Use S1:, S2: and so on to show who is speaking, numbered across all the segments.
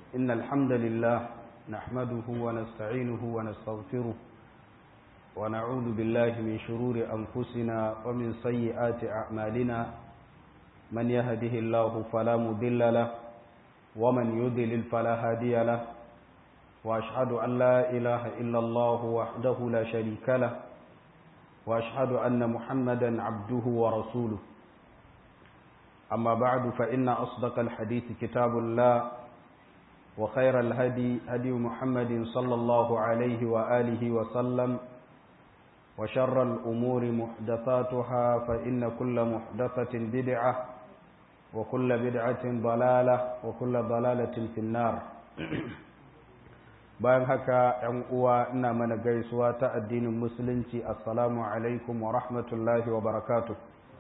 S1: إن الحمد لله نحمده ونستعينه ونستغفره ونعوذ بالله من شرور أنفسنا ومن سيئات أعمالنا من يهده الله فلا مضل له ومن يضلل فلا هادي له وأشهد أن لا إله إلا الله وحده لا شريك له وأشهد أن محمدا عبده ورسوله أما بعد فإن أصدق الحديث كتاب الله وخير الهدي هدي محمد صلى الله عليه وآله وسلم وشر الأمور محدثاتها فإن كل محدثة بدعة وكل بدعة ضلالة وكل ضلالة في النار bayan haka ‘yan uwa ina mana gaisuwa ta addinin musulunci assalamu alaikum wa rahmatullahi wa barakatu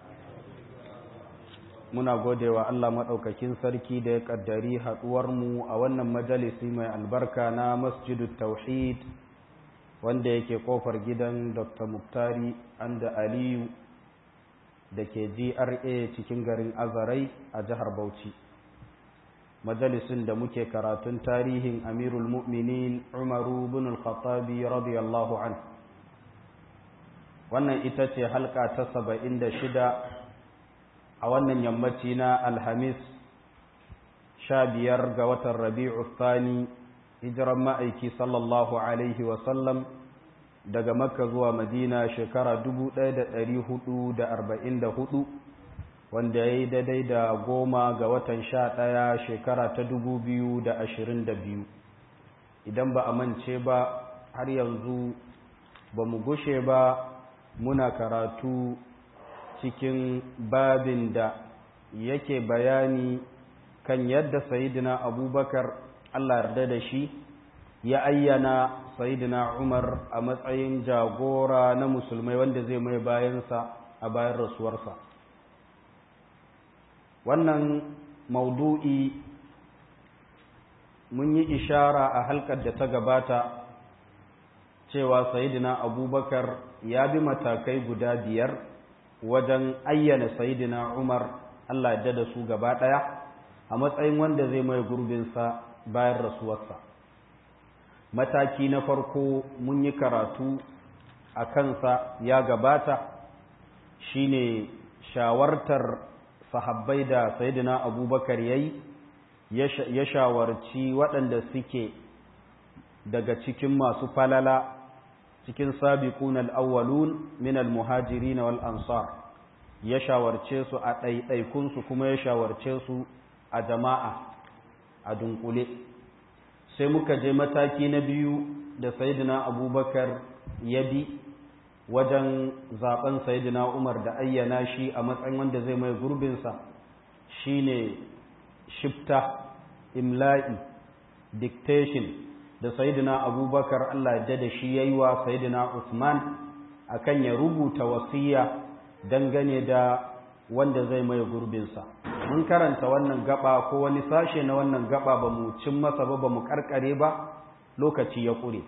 S1: muna godewa Allah maɗaukakin sarki da ya ƙaddari haɗuwarmu a wannan majalisi mai albarka na masjidu tauhid wanda yake ƙofar gidan dr muktari anda aliyu da ke gra cikin garin azarai a jihar bauchi majalisin da muke karatun tarihin amirul mu'minin umaru bin al-khattabi radiyallahu an wannan ita ce halka ta saba'in da shida a wannan yammaci na alhamis sha biyar ga watan rabi'u thani hijiran ma'aiki sallallahu alaihi wasallam daga makka zuwa madina shekara hudu. wanda ya yi daidai da goma ga watan sha ɗaya shekara ta dubu biyu da ashirin da biyu idan ba a mance ba har yanzu ba mu gushe ba muna karatu cikin babin da yake bayani kan yadda sayidina abubakar allah yarda da shi ya ayyana sayidina umar a matsayin jagora na musulmai wanda zai mai bayansa a bayan rasuwarsa wannan maudu'i mun yi ishara a halkar da ta gabata cewa sayidina abubakar ya bi matakai guda biyar wajen ayyana sayidina umar allah yadda da su gaba ɗaya a matsayin wanda zai mai gurbinsa bayan rasuwarsa mataki na farko mun yi karatu a kansa ya gabata shine shawartar sahabbai da sayidina abubakar ya yi ya shawarci waɗanda suke daga cikin masu falala cikin sabiqun al-awwalun min al-muhajirin wal ansar ya shawarce su a ɗaiɗaikunsu kuma ya shawarce su a jama'a a dunkule sai muka je mataki na biyu da sayidina abubakar ya bi wajen zaben sayidina Umar da ayyana shi a matsayin wanda zai mai gurbinsa shine shifta imla'i dictation da sayidina Abubakar Allah ya da shi yayi wa sayidina Usman akan ya rubuta wasiya dangane da wanda zai mai gurbinsa mun karanta wannan gaba ko wani sashe na wannan gaba ba mu cin masa ba ba mu karkare ba lokaci ya kure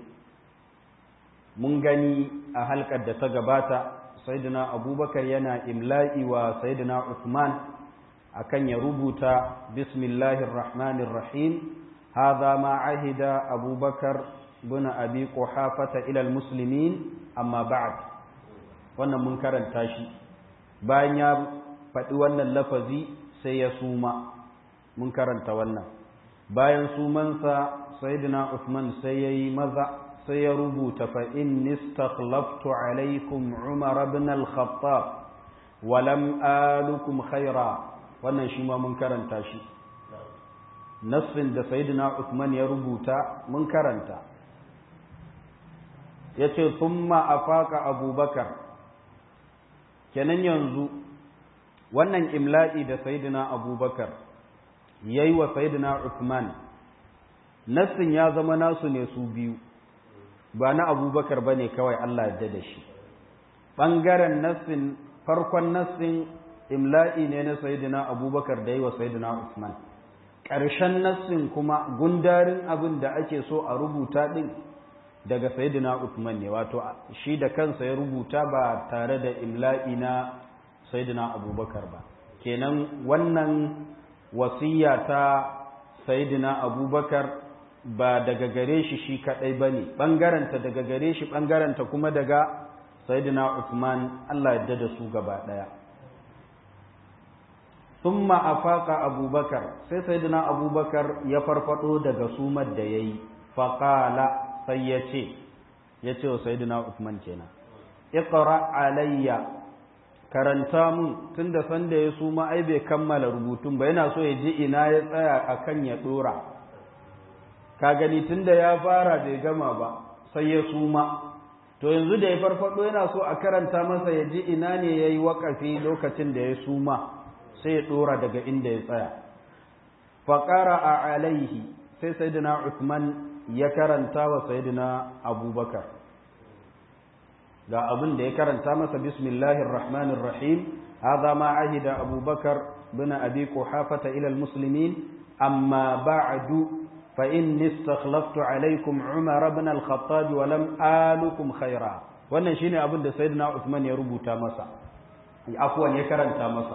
S1: mun gani a halkar da ta gabata sayyidina abubakar yana imla'i wa sayyidina usman akan ya rubuta bismillahir rahmanir rahim hadha ma ahida abubakar bin abi quhafata ila almuslimin amma ba'd wannan mun karanta shi bayan ya faɗi wannan lafazi sai ya suma mun karanta wannan bayan sumansa sayyidina usman sai yayi maza sai ya rubuta fa'in nistakhlaftu alaikum umar ibn al-khattab walam alukum khaira wannan shi ma mun karanta shi nassin da sayyidina Uthman ya rubuta mun karanta yace thumma afaka abubakar kenan yanzu wannan imla'i da sayyidina abubakar yayi wa sayyidina Uthman nassin ya zama nasu ne su biyu ba na abubakar ba ne kawai Allah ya da shi ɓangaren nassin farkon nassin imla'i ne na sayidina abubakar da yi wa sayidina usman ƙarshen nassin kuma gundarin abin da ake so a rubuta ɗin daga sayidina usman ne wato shi da kansa ya rubuta ba tare da imla'i na sayidina abubakar ba kenan wannan wasiya ta sayidina abubakar ba daga gare shi shi kaɗai ba ne ɓangaranta daga gare shi ɓangaranta kuma daga sayidina Uthman Allah yadda da su gaba ɗaya summa afaqa abubakar sai sayidina abubakar ya farfado daga sumar da ya yi faƙala sai ya ce ya ce wa sayidina Uthman kenan iqra alayya karanta mun tunda sanda ya suma ai bai kammala rubutun ba yana so ya ji ina ya tsaya akan ya dora ka gani tunda ya fara bai gama ba sai ya suma to yanzu da ya farfado yana so a karanta masa ya ji ina ne yayi wakafi lokacin da ya suma sai ya dora daga inda ya tsaya fa qara'a alaihi sai sayyidina Uthman ya karanta wa sayyidina Abubakar ga abin da ya karanta masa bismillahir rahmanir rahim hadha ma ahida abubakar bin abi quhafata ila almuslimin amma ba'du fa inni istakhlaftu alaykum umar ibn al-khattab wa lam alukum khaira wannan shine abin da sayyidina uthman ya rubuta masa afwan ya karanta masa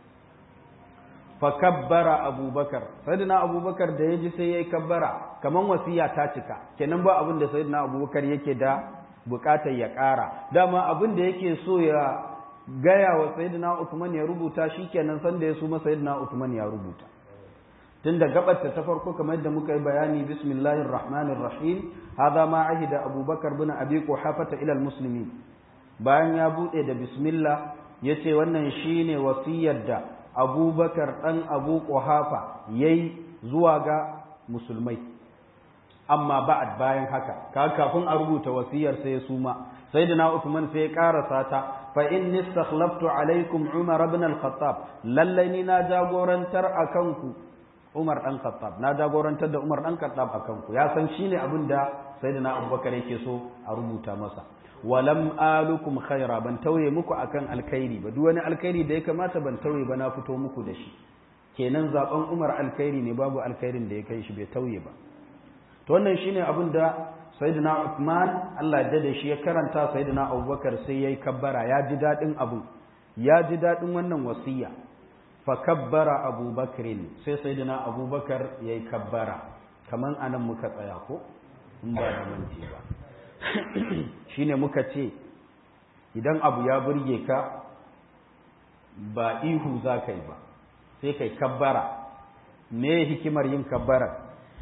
S1: fa kabbara abubakar sayyidina abubakar da yaji sai yayi kabbara kaman wasiya ta cika kenan ba abin da sayyidina abubakar yake da bukatar ya ƙara dama abin da yake so ya gaya wa sayyidina Uthman ya rubuta shikenan san da ya suma sayyidina Uthman ya rubuta tunda gabarta ta farko kamar yadda muka yi bayani bismillahir rahmanir rahim hadha ma ahida abubakar bin abi quhafata ila almuslimin bayan ya bude da bismillah yace wannan shine wasiyar da abubakar dan abu quhafa yayi zuwa ga musulmai amma ba'ad bayan haka ka kafin a rubuta wasiyar sai ya suma sayyidina Uthman sai ya karasa ta fa inni istakhlaftu alaikum Umar ibn al-Khattab lallai ni na jagorantar akan ku Umar dan Khattab na jagorantar da Umar dan Khattab akan ku ya san shine abin da sayyidina Abubakar yake so a rubuta masa walam alukum khaira ban tauye muku akan alkhairi ba duk wani alkhairi da ya kamata ban tauye ba na fito muku da shi kenan zaben Umar alkhairi ne babu alkhairin da ya kai shi bai tauye ba to wannan shine abin da sayyidina Uthman Allah ya dade shi ya karanta sayyidina Abubakar sai yayi kabbara ya ji dadin abu ya ji dadin wannan wasiya fa kabbara Abubakar sai sayyidina Abubakar yayi kabbara kaman anan muka tsaya ko in ba da manti ba shine muka ce idan abu ya burge ka ba ihu za ka yi ba sai kai kabbara me hikimar yin kabbara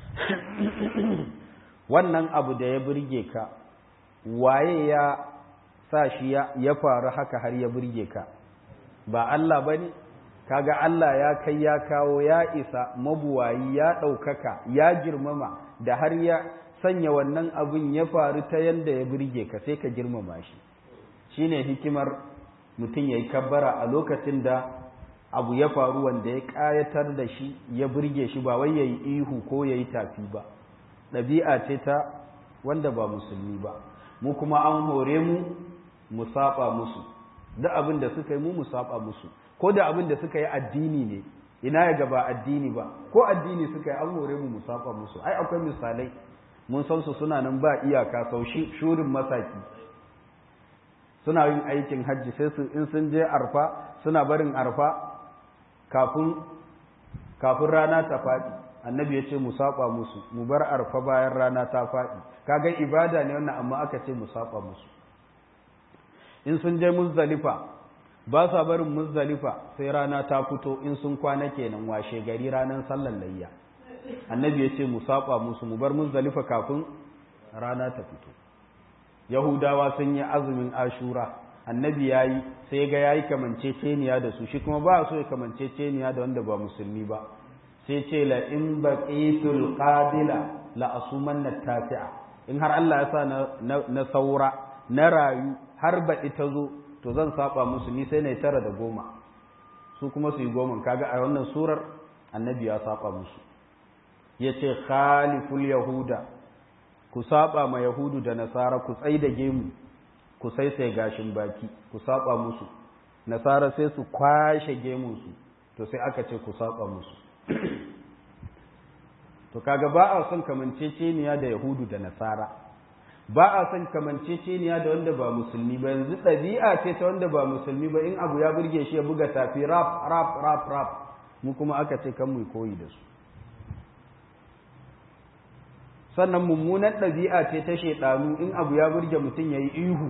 S1: wannan abu da ya burge ka waye ya sa shi ya faru haka har ya burge ka ba Allah ba ne kaga Allah ya kai ya kawo ya isa mabuwayi ya ɗaukaka ya girmama da har ya sanya wannan abin ya faru ta yadda ya burge ka sai ka girmama shi shine hikimar mutum ya yi kabbara a lokacin da abu ya faru wanda ya ƙayatar da shi ya burge shi ba wai ya yi ihu ko ya yi tafi ba ɗabi'a ce ta wanda ba musulmi ba mu kuma an hore mu mu saba musu da abin da suka yi mu mu saba musu ko da abin da suka yi addini ne ina ya gaba addini ba ko addini suka yi an hore mu mu saba musu ai akwai misalai mun san su suna nan ba iyaka sau shurin masaki suna yin aikin hajji sai su in sun je arfa suna barin arfa kafin kafin rana ta faɗi annabi ya ce mu saba musu mu bar arfa bayan rana ta faɗi kaga ibada ne wannan amma aka ce mu saba musu in sun je muzdalifa ba sa barin muzdalifa sai rana ta fito in sun kwana kenan washe gari ranar sallar layya annabi ya ce mu saba musu mu bar muzdalifa kafin rana ta fito yahudawa sun yi azumin ashura annabi ya yi sai ga ya yi kamanceceniya da su shi kuma ba so ya kamanceceniya da wanda ba musulmi ba sai ce la in baqitul qabila la asumanna tafi'a in har Allah ya sa na saura na rayu har baɗi ta zo to zan saba musu ni sai na tara da goma su kuma su yi goma kaga a wannan surar annabi ya saba musu ya ce khaliful yahuda ku saba ma yahudu da nasara ku tsai da gemu ku sai sai gashin baki ku saba musu nasara sai su kwashe gemunsu to sai aka ce ku saba musu to kaga ba a son kamanceceniya da yahudu da nasara ba a son kamanceceniya da wanda ba musulmi ba yanzu ɗabi'a ce ta wanda ba musulmi ba in abu ya burge shi ya buga tafi rap rap rap rap mu kuma aka ce kan mu koyi da su sannan mummunan ɗabi'a ce ta shaidanu in abu ya burge mutum ya yi ihu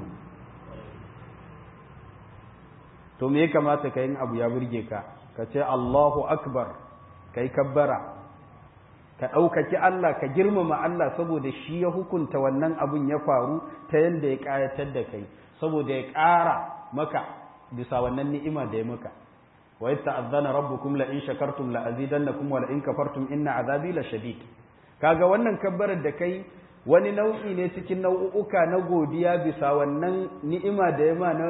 S1: to me ya kamata ka yin abu ya burge ka ka ce Allahu akbar ka yi kabbara ka ɗaukaki Allah ka girmama Allah saboda shi ya hukunta wannan abun ya faru ta yadda ya ƙayatar da kai saboda ya ƙara maka bisa wannan ni'ima da ya maka wa yadda ta'azzana rabbukum la in shakartum la azidannakum wa la in kafartum inna azabi la shadid kaga wannan kabbarar da kai wani nau'i ne cikin nau'uka na godiya bisa wannan ni'ima da ya ma na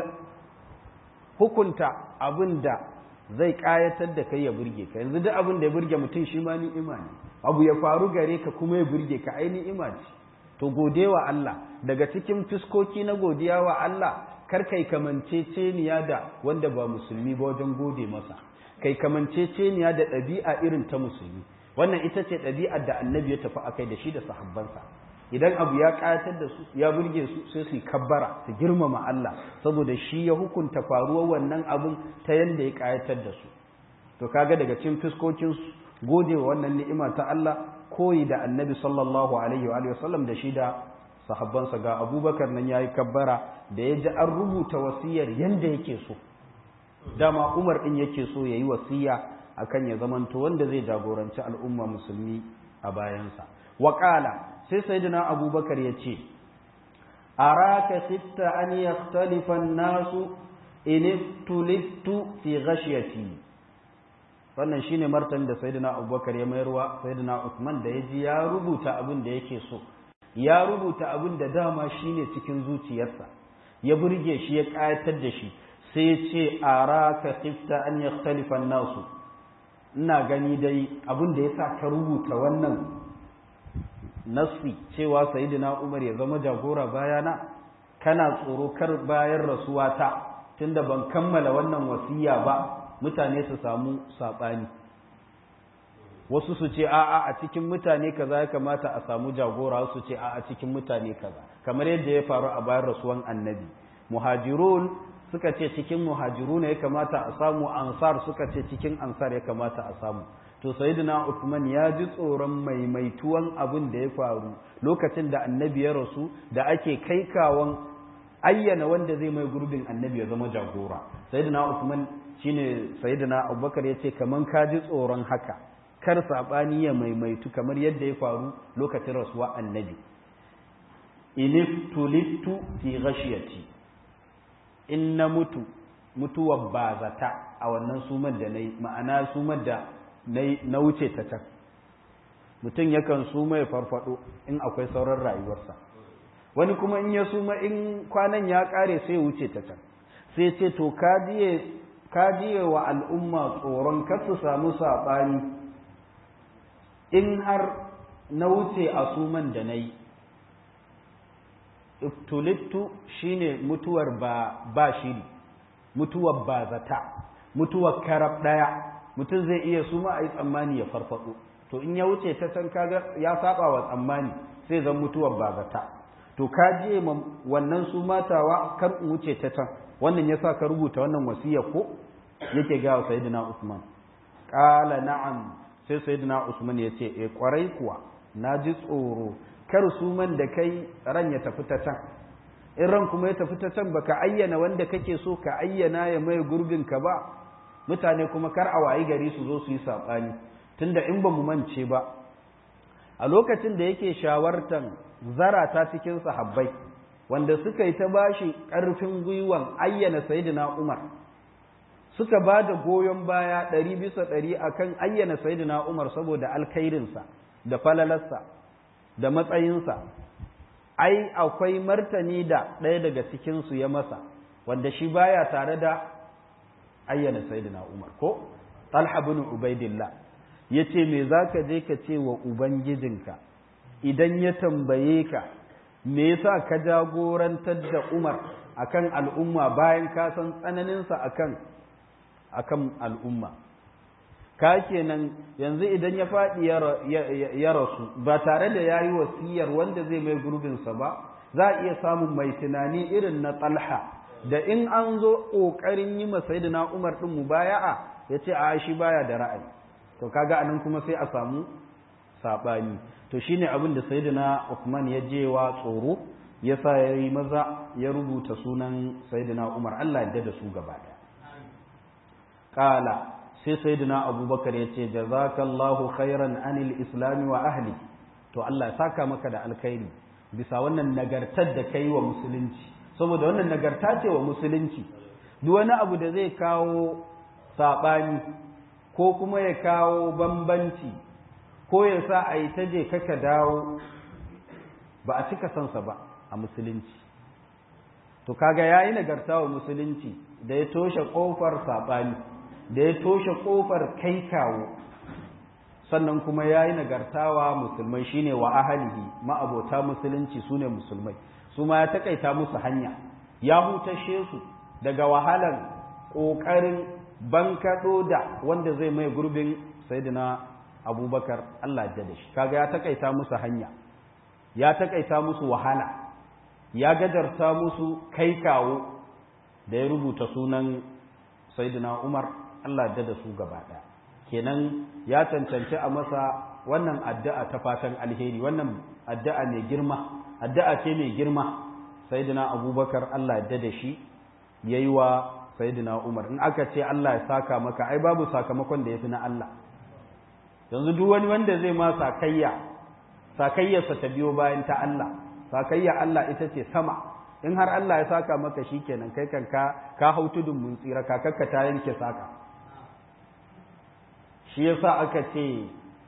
S1: hukunta abin da zai kayatar da kai ya burge ka yanzu duk abin da ya burge mutum shi ma ni'ima ne abu ya faru gare ka kuma ya burge ka ai ni'ima ce to gode wa Allah daga cikin fiskoki na godiya wa Allah kar kai kamanceceniya da wanda ba musulmi ba wajen gode masa kai kamanceceniya da ɗabi'a irin ta musulmi wannan ita ce ɗabi'ar da annabi ya tafi akai da shi da sahabbansa idan abu ya ƙayatar da su ya burge su sai su kabbara su girmama Allah saboda shi ya hukunta faruwar wannan abun ta yanda ya ƙayatar da su to kaga daga cikin fiskokin gode wa wannan ni'ima ta Allah koyi da annabi sallallahu alaihi wa sallam da shi da sahabbansa ga abubakar nan yayi kabbara da ya ji an rubuta wasiyar yanda yake so dama umar din yake so yayi wasiya akan ya zamanto wanda zai jagoranci al'umma musulmi a bayansa wa sai sayyidina abubakar ya ce araka sitta an yakhtalifa an-nasu in tulittu fi ghashyati wannan shine martanin da sayyidina abubakar ya mayarwa sayyidina usman da yaji ya rubuta abin da yake so ya rubuta abin da dama shine cikin zuciyarsa ya burge shi ya kayatar da shi sai ya ce araka sitta an yakhtalifa an-nasu ina gani dai abin da yasa ka rubuta wannan nassi cewa sayyidina Umar ya zama jagora bayana kana tsoro kar bayan rasuwata tunda ban kammala wannan wasiya ba mutane su samu sabani wasu su ce a'a a cikin mutane kaza ya kamata a samu jagora wasu ce a'a cikin mutane kaza kamar yadda ya faru a bayan rasuwan annabi muhajirun suka ce cikin muhajiruna ya kamata a samu ansar suka ce cikin ansar ya kamata a samu to sayyidina Uthman ya ji tsoron maimaituwan abin da ya faru lokacin da annabi ya rasu da ake kai kawon ayyana wanda zai mai gurbin annabi ya zama jagora sayyidina Uthman shine sayyidina Abubakar yace kaman ka ji tsoron haka kar sabani ya maimaitu kamar yadda ya faru lokacin rasuwa annabi iliftulitu fi ghashiyati in na mutu mutuwar bazata a wannan sumar da nayi ma'ana sumar da na wuce ta can mutum yakan suma ya farfado in akwai sauran rayuwarsa wani kuma in ya suma in kwanan ya kare sai wuce ta can sai ce to ka jiye wa al'umma tsoron kar su samu saɓani in har na wuce a suman da na yi iftulittu shine mutuwar ba ba shiri mutuwar ba zata mutuwar karab ɗaya mutum zai iya suma a yi tsammani ya farfado to in ya wuce ta can kaga ya saba wa tsammani sai zan mutuwar bazata to ka je wannan su matawa kar in wuce ta can wannan yasa ka rubuta wannan wasiya ko yake ga sayyidina Usman qala na'am sai sayyidina Usman ya ce eh kwarai kuwa naji tsoro kar su man da kai ran ya tafi ta can in ran kuma ya tafi ta can baka ayyana wanda kake so ka ayyana ya mai gurbin ka ba mutane kuma kar a wayi gari su zo su yi saɓani tunda in ba mu mance ba a lokacin da yake shawartan zarata cikin sahabbai wanda suka yi ta bashi ƙarfin gwiwan ayyana sayidina umar suka ba da goyon baya ɗari bisa ɗari akan ayyana sayidina umar saboda alkhairinsa da falalarsa da matsayinsa ai akwai martani da ɗaya daga cikinsu ya masa wanda shi baya tare da ayyana sayyidina Umar ko Talha bin Ubaidillah yace me zaka je ka ce wa ubangijinka idan ya tambaye ka me yasa ka jagorantar da Umar akan al'umma bayan ka san tsananin sa akan akan al'umma ka kenan yanzu idan ya faɗi ya rasu ba tare da yayi wasiyar wanda zai mai gurbinsa ba za a iya samun mai tunani irin na Talha da in an zo ƙoƙarin yi masayidina Umar ɗin mubaya'a ya ce a shi baya da ra'ayi to kaga anan kuma sai a samu sabani to shine abin da sayyidina Uthman ya je wa tsoro yasa yayi maza ya rubuta sunan sayyidina Umar Allah ya da su gaba daya qala sai sayyidina Abubakar ya ce jazakallahu khairan anil islam wa ahli to Allah ya saka maka da alkhairi bisa wannan nagartar da kai wa musulunci saboda wannan nagarta ce wa musulunci duk wani abu da zai kawo saɓani ko kuma ya kawo bambanci ko ya sa a yi ta je kaka dawo ba a cika sansa ba a musulunci to kaga ya yi nagarta wa musulunci da ya toshe ƙofar saɓani da ya toshe ƙofar kai kawo sannan kuma ya yi nagartawa musulmai shine wa ahalihi ma'abota musulunci su ne musulmai su ma ya takaita musu hanya ya hutashe su daga wahalar ƙoƙarin bankaɗo da wanda zai mai gurbin saidina abubakar Allah da shi kaga ya takaita musu hanya ya takaita musu wahala ya gajarta musu kai kawo da ya rubuta sunan saidina umar Allah da da su gaba ɗaya kenan ya cancanci a masa wannan addu'a ta fatan alheri wannan addu'a mai girma addu'a ce mai girma sayyidina abubakar Allah ya da shi yayi wa sayyidina umar in aka ce Allah ya saka maka ai babu sakamakon da yafi na Allah yanzu duk wani wanda zai ma sakayya sakayyarsa ta biyo bayan ta Allah sakayya Allah ita ce sama in har Allah ya saka maka shikenan kai kan ka ka hau tudun mun tsira kakakka ta yanke saka shi yasa aka ce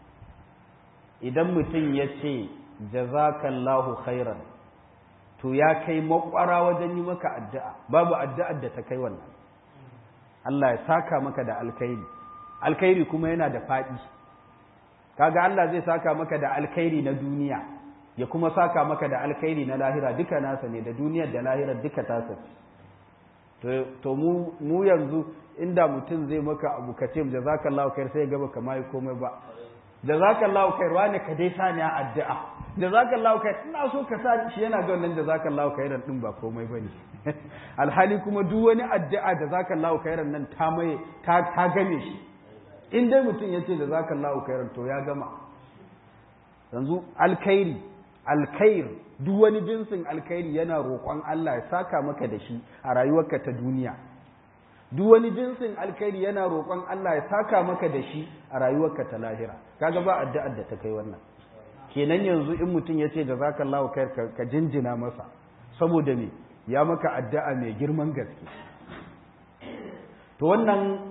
S1: idan mutum ya ce jazakallahu khairan to ya kai makwara wajen yi maka addu'a babu addu'ar da ta kai wannan Allah ya saka maka da alkhairi alkhairi kuma yana da faɗi kaga Allah zai saka maka da alkhairi na duniya ya kuma saka maka da alkhairi na lahira duka nasa ne da duniyar da lahirar duka tasa to mu mu yanzu inda mutum zai maka abu ka ce jazakallahu khair sai ya gaba kamar komai ba jazakallahu khair wani ka dai sani a addu'a jazakallahu khair ina so ka sa shi yana ga wannan jazakallahu khairan din ba komai bane alhali kuma duk wani addu'a jazakallahu khairan nan ta mai ta ta game shi in dai mutum yace jazakallahu khairan to ya gama yanzu alkhairi alkhair duk wani jinsin alkhairi yana roƙon Allah ya saka maka da shi a rayuwarka ta duniya duk wani jinsin alkhairi yana roƙon Allah ya saka maka da shi a rayuwarka ta lahira kaga ba addu'ar da ta kai wannan kenan yanzu in mutum ya ce jazakallahu khair ka jinjina masa saboda me ya maka addu'a mai girman gaske to wannan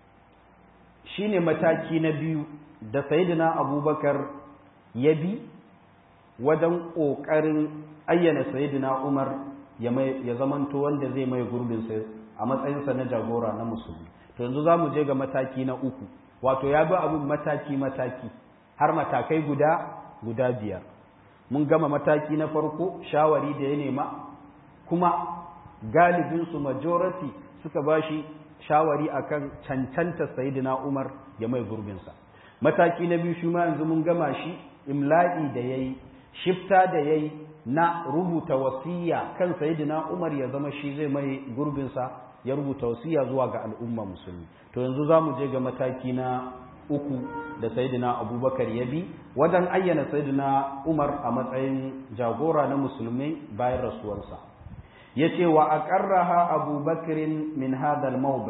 S1: shine mataki na biyu da sayyidina abubakar ya bi wajen ƙoƙarin ayyana sayyidina umar ya zamanto wanda zai mai gurbin sai a matsayinsa na jagora na musulmi to yanzu za mu je ga mataki na uku wato ya bi abin mataki-mataki har matakai guda guda biyar mun gama mataki na farko shawari da ya nema kuma galibinsu majority suka ba shi shawari akan cancanta sayidina umar ya mai gurbinsa mataki na biyu shi ma yanzu mun gama shi imla'i da ya yi shifta da ya yi na rubuta wasiya kan sayidina umar ya zama shi zai mai gurbinsa ya rubuta wasiya zuwa ga al'umma musulmi to yanzu za mu je ga mataki na uku da sayidina abubakar ya bi wajen ayyana sayidina umar a matsayin jagora na musulmi bayan rasuwarsa ya ce wa a ƙarraha abubakirin min hadal mawbai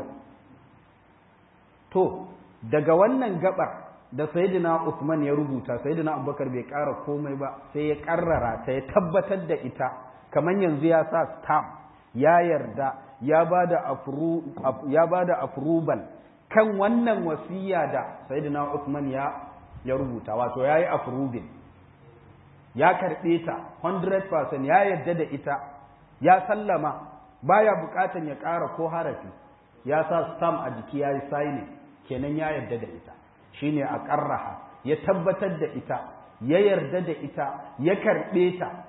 S1: to daga wannan gabar da sayidina Uthman ya rubuta sayidina abubakar bai ƙara komai ba sai ya ƙarrara ta ya tabbatar da ita kamar yanzu ya sa stamp ya yarda ya ba da approval kan wannan wasiya da sayyidina Uthman ya ya rubuta wato yayi approving ya karbe ta 100% ya yarda da ita ya sallama baya bukatan ya ƙara ko harafi ya sa stamp a jiki yayi signing kenan ya yarda da ita shine a qarraha ya tabbatar da ita ya yarda da ita ya karbe ta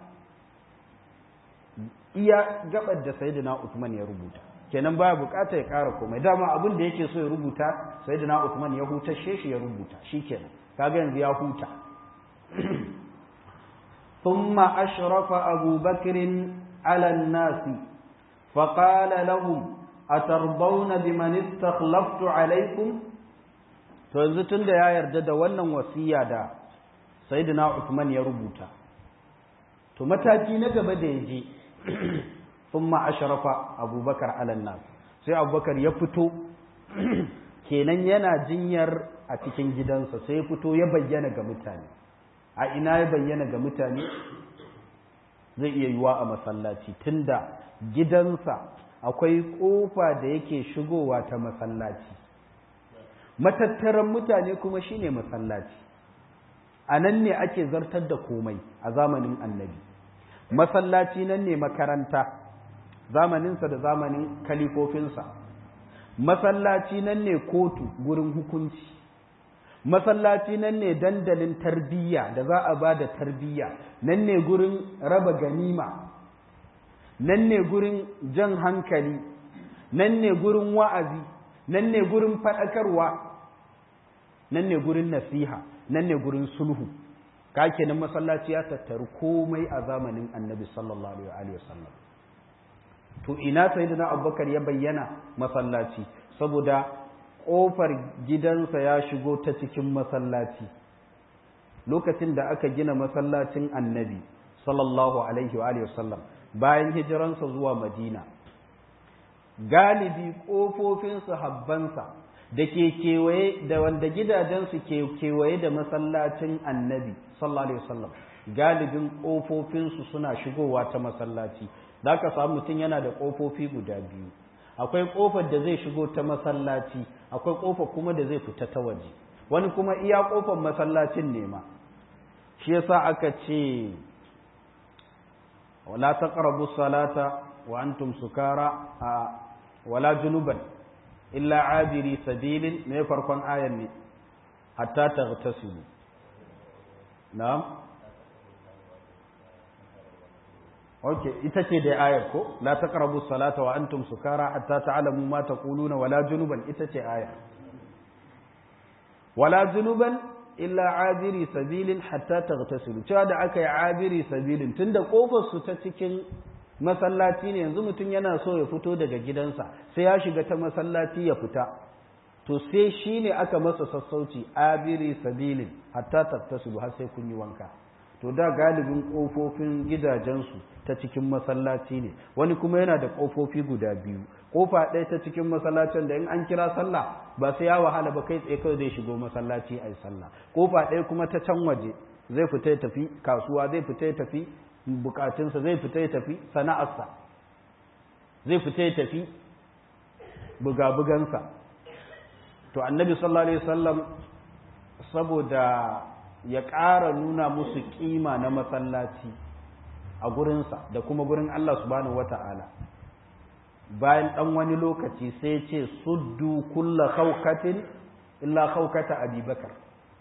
S1: iya gabar da sayyidina Uthman ya rubuta kenan baya bukata ya kara komai dama abin da yake so ya rubuta sayyidina Uthman ya hutashe shi ya rubuta shikenan kaga yanzu ya huta thumma ashrafa Abu Bakr ala an-nas فقال لهم أترضون بمن استخلفت عليكم to yanzu tunda ya yarda da wannan wasiya da sayyidina Uthman ya rubuta to mataki na gaba da yaje thumma ashrafa abubakar ala nas sai abubakar ya fito kenan yana jinyar a cikin gidansa sai ya fito ya bayyana ga mutane a ina ya bayyana ga mutane zai iya yiwa a masallaci tunda gidansa akwai kofa da yake shigowa ta masallaci matattaran mutane kuma shine masallaci a nan ne ake zartar da komai a zamanin annabi masallaci nan ne makaranta zamaninsa da zamanin kalifofinsa masallaci nan ne kotu gurin hukunci masallaci nan ne dandalin tarbiyya da za a ba da tarbiyya nan ne gurin raba ganima nan ne gurin jan hankali nan ne gurin wa'azi nan ne gurin faɗakarwa nan ne gurin nasiha nan ne gurin sulhu ka kenan masallaci ya tattaru komai a zamanin annabi sallallahu alaihi wasallam to ina sayyidina abubakar ya bayyana masallaci saboda ƙofar gidansa ya shigo ta cikin masallaci lokacin da aka gina masallacin annabi sallallahu alaihi wa sallam bayan hijiransa zuwa madina galibi ƙofofin sahabbansa da ke kewaye da wanda gidajensu ke kewaye da masallacin annabi sallallahu alaihi wasallam galibin ƙofofinsu suna shigowa ta masallaci za ka samu mutum yana da ƙofofi guda biyu akwai ƙofar da zai shigo ta masallaci akwai ƙofar kuma da zai fita ta waje wani kuma iya ƙofar masallacin ne ma shi yasa aka ce wala taqrabu salata wa antum sukara wala junuban illa abiri sabilin ne farkon ayan ne hatta taghtasilu na'am okay ita ce da ayar ko la taqrabu salata wa antum sukara hatta ta'lamu ma taquluna wala junuban ita ce aya wala junuban illa abiri sabilin hatta taghtasilu cewa da aka yi abiri sabilin tunda kofar su ta cikin masallaci ne yanzu mutum yana so ya fito daga gidansa sai ya shiga ta masallaci ya fita to sai shi ne aka masa sassauci abiri sabilin hatta tattasilu har sai kun yi wanka to da galibin ƙofofin gidajensu ta cikin masallaci ne wani kuma yana da ƙofofi guda biyu ƙofa ɗaya ta cikin masallacin da in an kira sallah ba sai ya wahala ba kai tsaye kawai zai shigo masallaci a yi sallah ƙofa ɗaya kuma ta can waje zai fita ya tafi kasuwa zai fita ya tafi bukatunsa zai fita ya tafi sana'arsa zai fita ya tafi buga-bugansa to annabi sallallahu alaihi wasallam saboda ya ƙara nuna musu ƙima na masallaci a gurinsa da kuma gurin Allah subhanahu wata'ala bayan ɗan wani lokaci sai ce suddu kulla khawkatin illa khawkata abubakar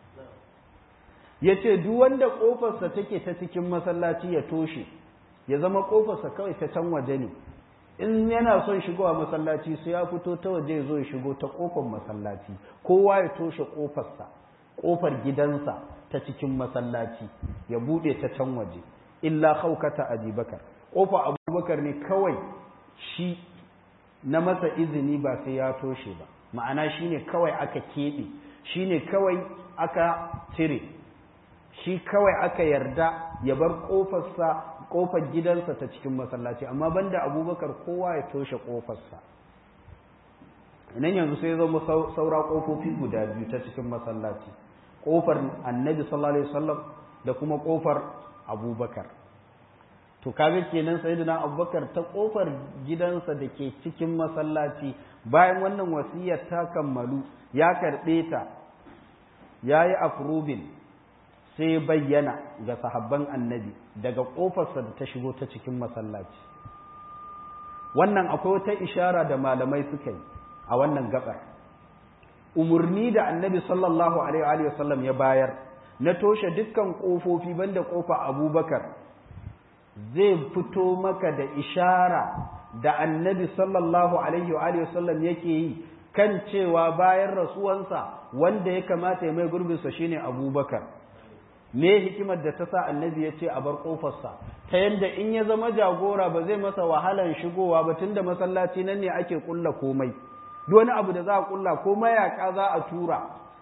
S1: ya ce duk wanda ƙofarsa take ta cikin masallaci ya toshe ya zama ƙofarsa kawai ta can waje ne in yana son shigowa masallaci sai ya fito ta waje ya zo ya shigo ta ƙofar masallaci kowa ya toshe ƙofarsa ƙofar gidansa ta cikin masallaci ya buɗe ta can waje illa haukata abubakar ƙofa abubakar ne kawai shi na masa izini ba sai ya toshe ba ma'ana shine kawai aka keɓe shine kawai aka cire shi kawai aka yarda ya bar ƙofarsa ƙofar gidansa ta cikin masallaci amma banda abubakar kowa ya toshe ƙofarsa nan yanzu sai zama saura ƙofofi guda biyu ta cikin masallaci ƙofar annabi sallallahu alaihi wasallam da kuma ƙofar abubakar to kaga kenan sayyidina abubakar ta ƙofar gidansa da ke cikin masallaci bayan wannan wasiyar ta kammalu ya karɓe ta ya yi afrubin sai bayyana ga sahabban annabi daga ƙofarsa da ta shigo ta cikin masallaci wannan akwai wata ishara da malamai suka yi a wannan gabar umarni da annabi sallallahu alaihi wasallam ya bayar na toshe dukkan ƙofofi banda ƙofa abubakar zai fito maka da ishara da annabi sallallahu alaihi wasallam yake yi kan cewa bayan rasuwansa wanda ya kamata ya mai gurbinsa shine abubakar me hikimar da ta sa annabi ya ce a bar ƙofarsa ta yadda in ya zama jagora ba zai masa wahalan shigowa ba tunda masallaci nan ne ake ƙulla komai duk wani abu da za a ƙulla ko mayaka za a tura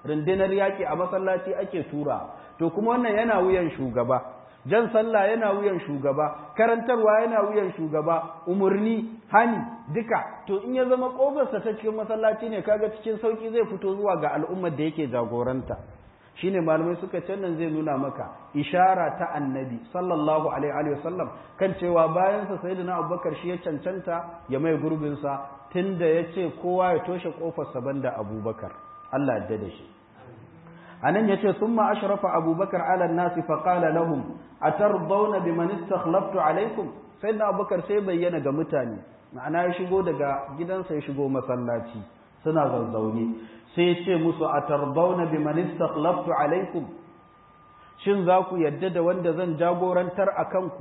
S1: rundunar yaƙi a masallaci ake tura to kuma wannan yana wuyan shugaba jan sallah yana wuyan shugaba karantarwa yana wuyan shugaba umurni hani duka to in ya zama kofarsa ta cikin masallaci ne kaga cikin sauki zai fito zuwa ga al'ummar da yake jagoranta shine malamai suka ce nan zai nuna maka ishara ta annabi sallallahu alaihi wa sallam kan cewa bayan sa sayyidina abubakar shi ya cancanta ya mai gurbin sa tunda yace kowa ya toshe kofar sa banda abubakar Allah ya da shi anan yace thumma ashrafa abubakar ala an-nasi fa qala lahum atardawna biman istakhlaftu alaikum sayyidina abubakar sai bayyana ga mutane ma'ana ya shigo daga gidansa ya shigo masallaci suna zazzaune sai ce musu atardawna biman istakhlaftu alaikum shin za ku yadda da wanda zan jagorantar a kanku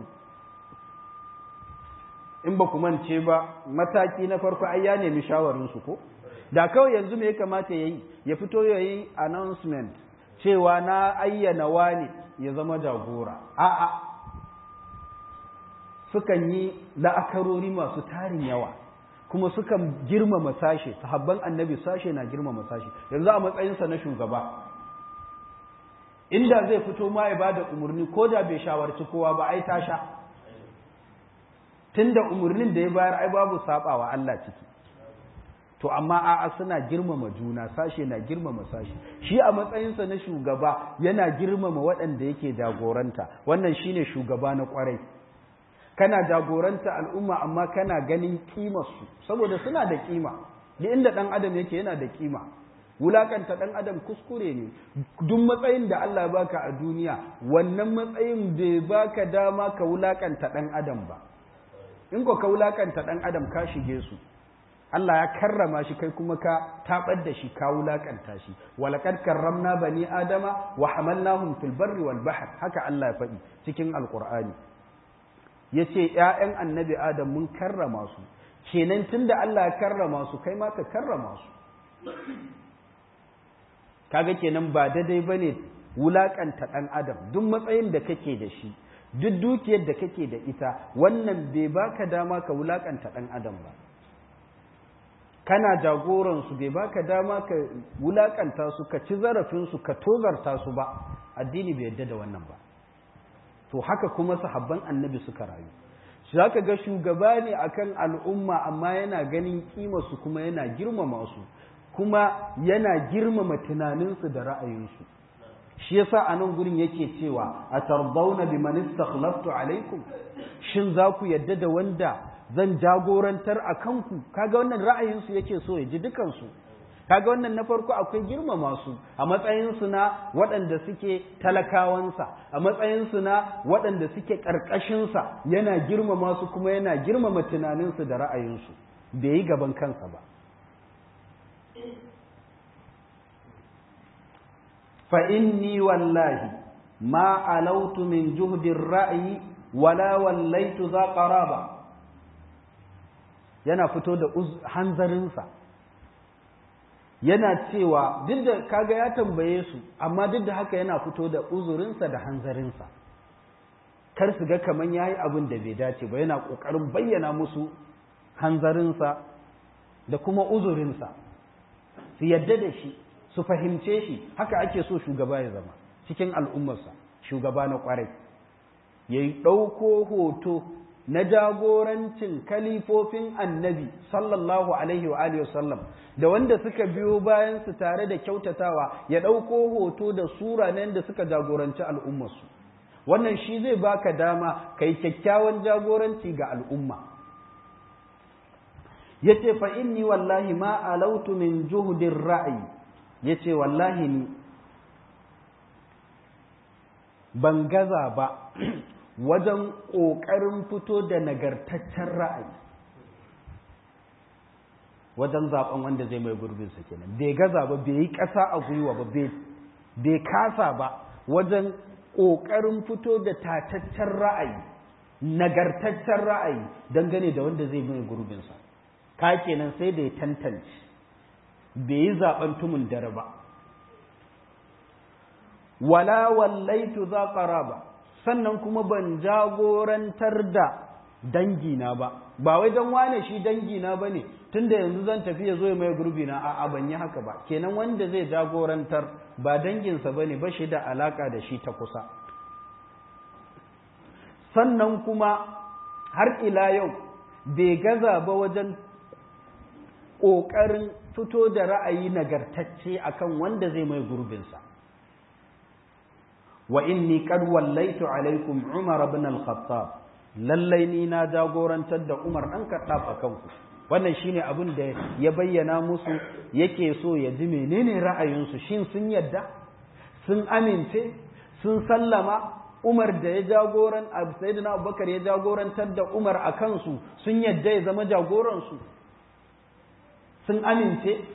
S1: in ba ku mance ba mataki na farko ai ya nemi shawarinsu ko da kawai yanzu me ya kamata ya yi ya fito ya yi announcement cewa na ayyana wani ya zama jagora a'a sukan yi la'akarori masu tarin yawa kuma sukan girmama sashe sahabban annabi sashe na girmama sashe yanzu a matsayinsa na shugaba inda zai fito ma ya bada umarni ko da bai shawarci kowa ba ai ta sha tunda umarnin da ya bayar ai babu sabawa Allah ciki to amma a'a suna girmama juna sashe na girmama sashe shi a matsayinsa na shugaba yana girmama waɗanda yake jagoranta wannan shine shugaba na kwarai kana jagoranta al'umma amma kana ganin kimarsu saboda suna da kima da inda ɗan adam yake yana da kima wulakanta ɗan adam kuskure ne duk matsayin da Allah baka a duniya wannan matsayin bai baka dama ka wulakanta ɗan adam ba in ko ka wulakanta ɗan adam ka shige su Allah ya karrama shi kai kuma ka tabar da shi ka wulakanta shi walaqad karramna bani adama wa hamalnahum fil barri wal bahr haka Allah ya faɗi cikin alqur'ani yace ƴaƴan annabi adam mun karrama su kenan tunda Allah ya karrama su kai ma ka karrama su kaga kenan ba daidai bane wulakanta ɗan adam duk matsayin da kake da shi duk dukiyar da kake da ita wannan bai baka dama ka wulakanta ɗan adam ba kana jagoransu bai baka dama ka wulakanta su ka ci zarafinsu ka tozarta su ba addini bai yadda da wannan ba to haka kuma sahabban annabi suka rayu za ka ga shugaba ne akan al'umma amma yana ganin kimarsu kuma yana girmama su kuma yana girmama tunaninsu da ra'ayinsu shi yasa a nan gurin yake cewa a tarbauna bi man istakhlaftu alaikum shin za ku yadda da wanda zan jagorantar a kanku kaga wannan ra'ayinsu yake so ya ji dukansu kaga wannan na farko akwai girmama su a matsayinsu na waɗanda suke talakawansa a matsayinsu na waɗanda suke ƙarƙashinsa yana girmama su kuma yana girmama tunaninsu da ra'ayinsu bai yi gaban kansa ba fa inni wallahi ma alautu min juhdin ra'ayi wala wallaitu za qaraba yana fito da hanzarinsa yana cewa duk da kaga ya tambaye su amma duk da haka yana fito da uzurinsa da hanzarinsa kar su ga kaman yayi abin da bai dace ba yana kokarin bayyana musu hanzarinsa da kuma uzurinsa su yadda da shi su fahimce shi haka ake so shugaba ya zama cikin al'ummarsa shugaba na kwarai ya ɗauko hoto na jagorancin kalifofin annabi sallallahu alaihi wa alihi wasallam da wanda suka biyo bayan su tare da kyautatawa ya ɗauko hoto da sura na da suka jagoranci al'ummarsu wannan shi zai baka dama kai kyakkyawan jagoranci ga al'umma yace fa inni wallahi ma alautu min juhdin ra'ayi yace wallahi ni ban gaza ba wajen ƙoƙarin fito da nagartaccen ra'ayi wajen zaɓen wanda zai mai gurbinsa kenan bai gaza ba bai yi ƙasa a gwiwa ba bai kasa ba wajen ƙoƙarin fito da tataccen ra'ayi nagartaccen ra'ayi dangane da wanda zai mai gurbinsa ka kenan sai da ya tantance bai yi zaɓen tumun dare ba wala wallaitu za ba sannan kuma ban jagorantar da dangina ba ba wai don wane shi dangina ba ne tun da yanzu zan tafi ya zo ya mai gurbi na a'a ban yi haka ba kenan wanda zai jagorantar ba danginsa ba ne ba shi da alaka da shi ta kusa sannan kuma har ila yau bai gaza ba wajen ƙoƙarin fito da ra'ayi nagartacce akan wanda zai mai gurbinsa wa inni qad wallaitu alaikum umar ibn al-khattab lallai ni na jagorantar da umar dan kaddaf akan ku wannan shine abin da ya bayyana musu yake so ya ji menene ra'ayinsu shin sun yadda sun amince sun sallama Umar da ya jagoran Sayyidina Abubakar ya jagorantar da Umar a kansu sun yadda ya zama jagoransu sun amince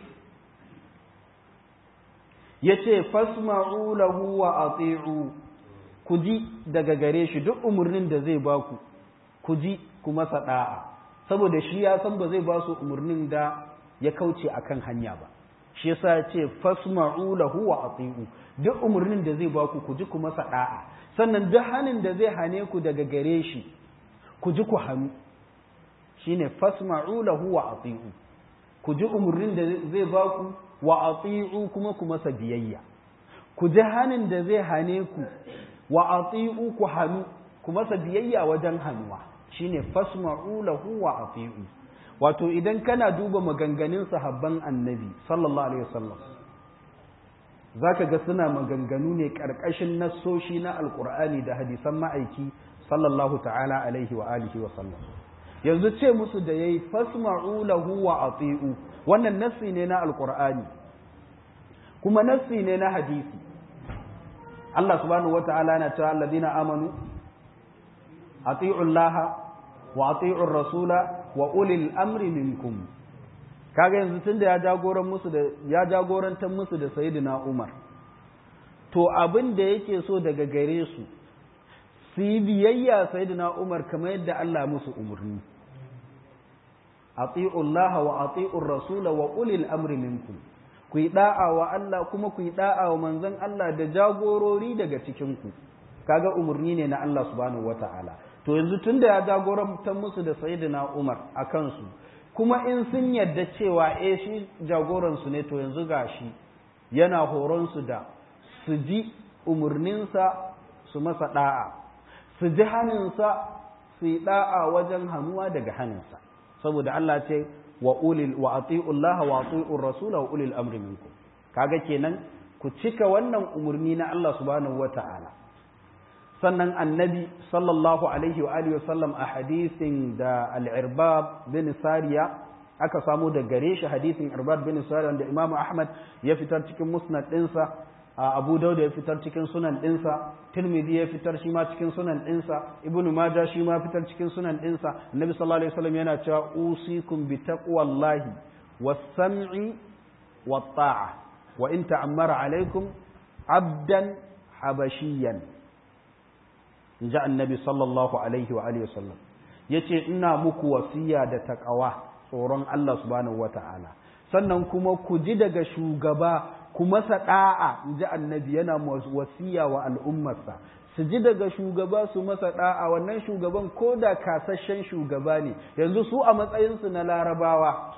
S1: ya ce fasma'u lahu wa ati'u ku ji daga gare shi duk umarnin da zai baku ku ji ku masa da'a saboda shi ya san ba zai ba su umarnin da ya kauce akan hanya ba shi yasa ya ce fasma'u lahu wa ati'u duk umarnin da zai baku ku ji ku masa da'a sannan duk hanin da zai hane ku daga gare shi ku ji ku hannu shine fasma'u lahu wa ati'u ku ji umarnin da zai baku wa ati'u kuma ku masa biyayya ku ji hanin da zai hane ku wa ati'u ku hannu ku masa biyayya wajen hannuwa shine fasma'u lahu wa ati'u wato idan kana duba maganganun sahabban annabi sallallahu alaihi wasallam zaka ga suna maganganu ne karkashin nassoshi na alqur'ani da hadisan ma'aiki sallallahu ta'ala alaihi wa alihi wa sallam yanzu ce musu da yayi fasma'u lahu wa ati'u wannan nassi ne na alqur'ani kuma nassi ne na hadisi Allah subhanahu wata'ala na cewa alladhina amanu ati'u Allah wa ati'u rasula wa ulil amri minkum kaga yanzu tunda ya jagoran musu da ya jagorantar musu da sayyidina Umar to abin da yake so daga gare su su yi biyayya sayyidina Umar kamar yadda Allah musu umarni ati'u Allah wa ati'u rasula wa ulil amri minkum ku yi da'a wa Allah kuma ku yi da'a wa manzon Allah da jagorori daga cikin ku kaga umarni ne na Allah subhanahu wata'ala to yanzu tunda ya jagorantar musu da sayyidina Umar a kansu kuma in sun yadda cewa eh shi jagoran su ne to yanzu gashi yana horon su da su ji umarninsa su masa da'a su ji haninsa su yi da'a wajen hannuwa daga haninsa saboda Allah ce wa ulil wa ati'u Allah wa ati'u Rasul wa ulil amri minkum kaga kenan ku cika wannan umarni na Allah subhanahu wata'ala sannan annabi sallallahu alaihi wa alihi wasallam a hadisin da al-irbab bin sariya aka samu da gare shi hadisin irbab bin sariya wanda imamu ahmad ya fitar cikin musnad dinsa abu dauda ya fitar cikin sunan dinsa tirmidhi ya fitar shi ma cikin sunan dinsa ibnu majah shi ma fitar cikin sunan dinsa annabi sallallahu alaihi wasallam yana cewa usikum bi taqwallahi was-sam'i wat-ta'a wa in ta'ammara alaikum abdan habashiyan in ji annabi sallallahu alaihi wa alihi wasallam ya ce ina muku wasiya da taƙawa tsoron Allah subhanahu wa ta'ala sannan kuma ku ji daga shugaba ku masa ɗa'a in ji annabi yana wasiya wa al'ummarsa su ji daga shugaba su masa ɗa'a wannan shugaban ko da kasashen shugaba ne yanzu su a matsayinsu na larabawa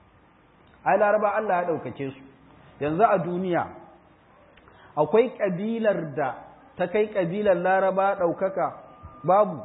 S1: ai laraba Allah ya ɗaukake su yanzu a duniya akwai ƙabilar da ta kai ƙabilar laraba ɗaukaka babu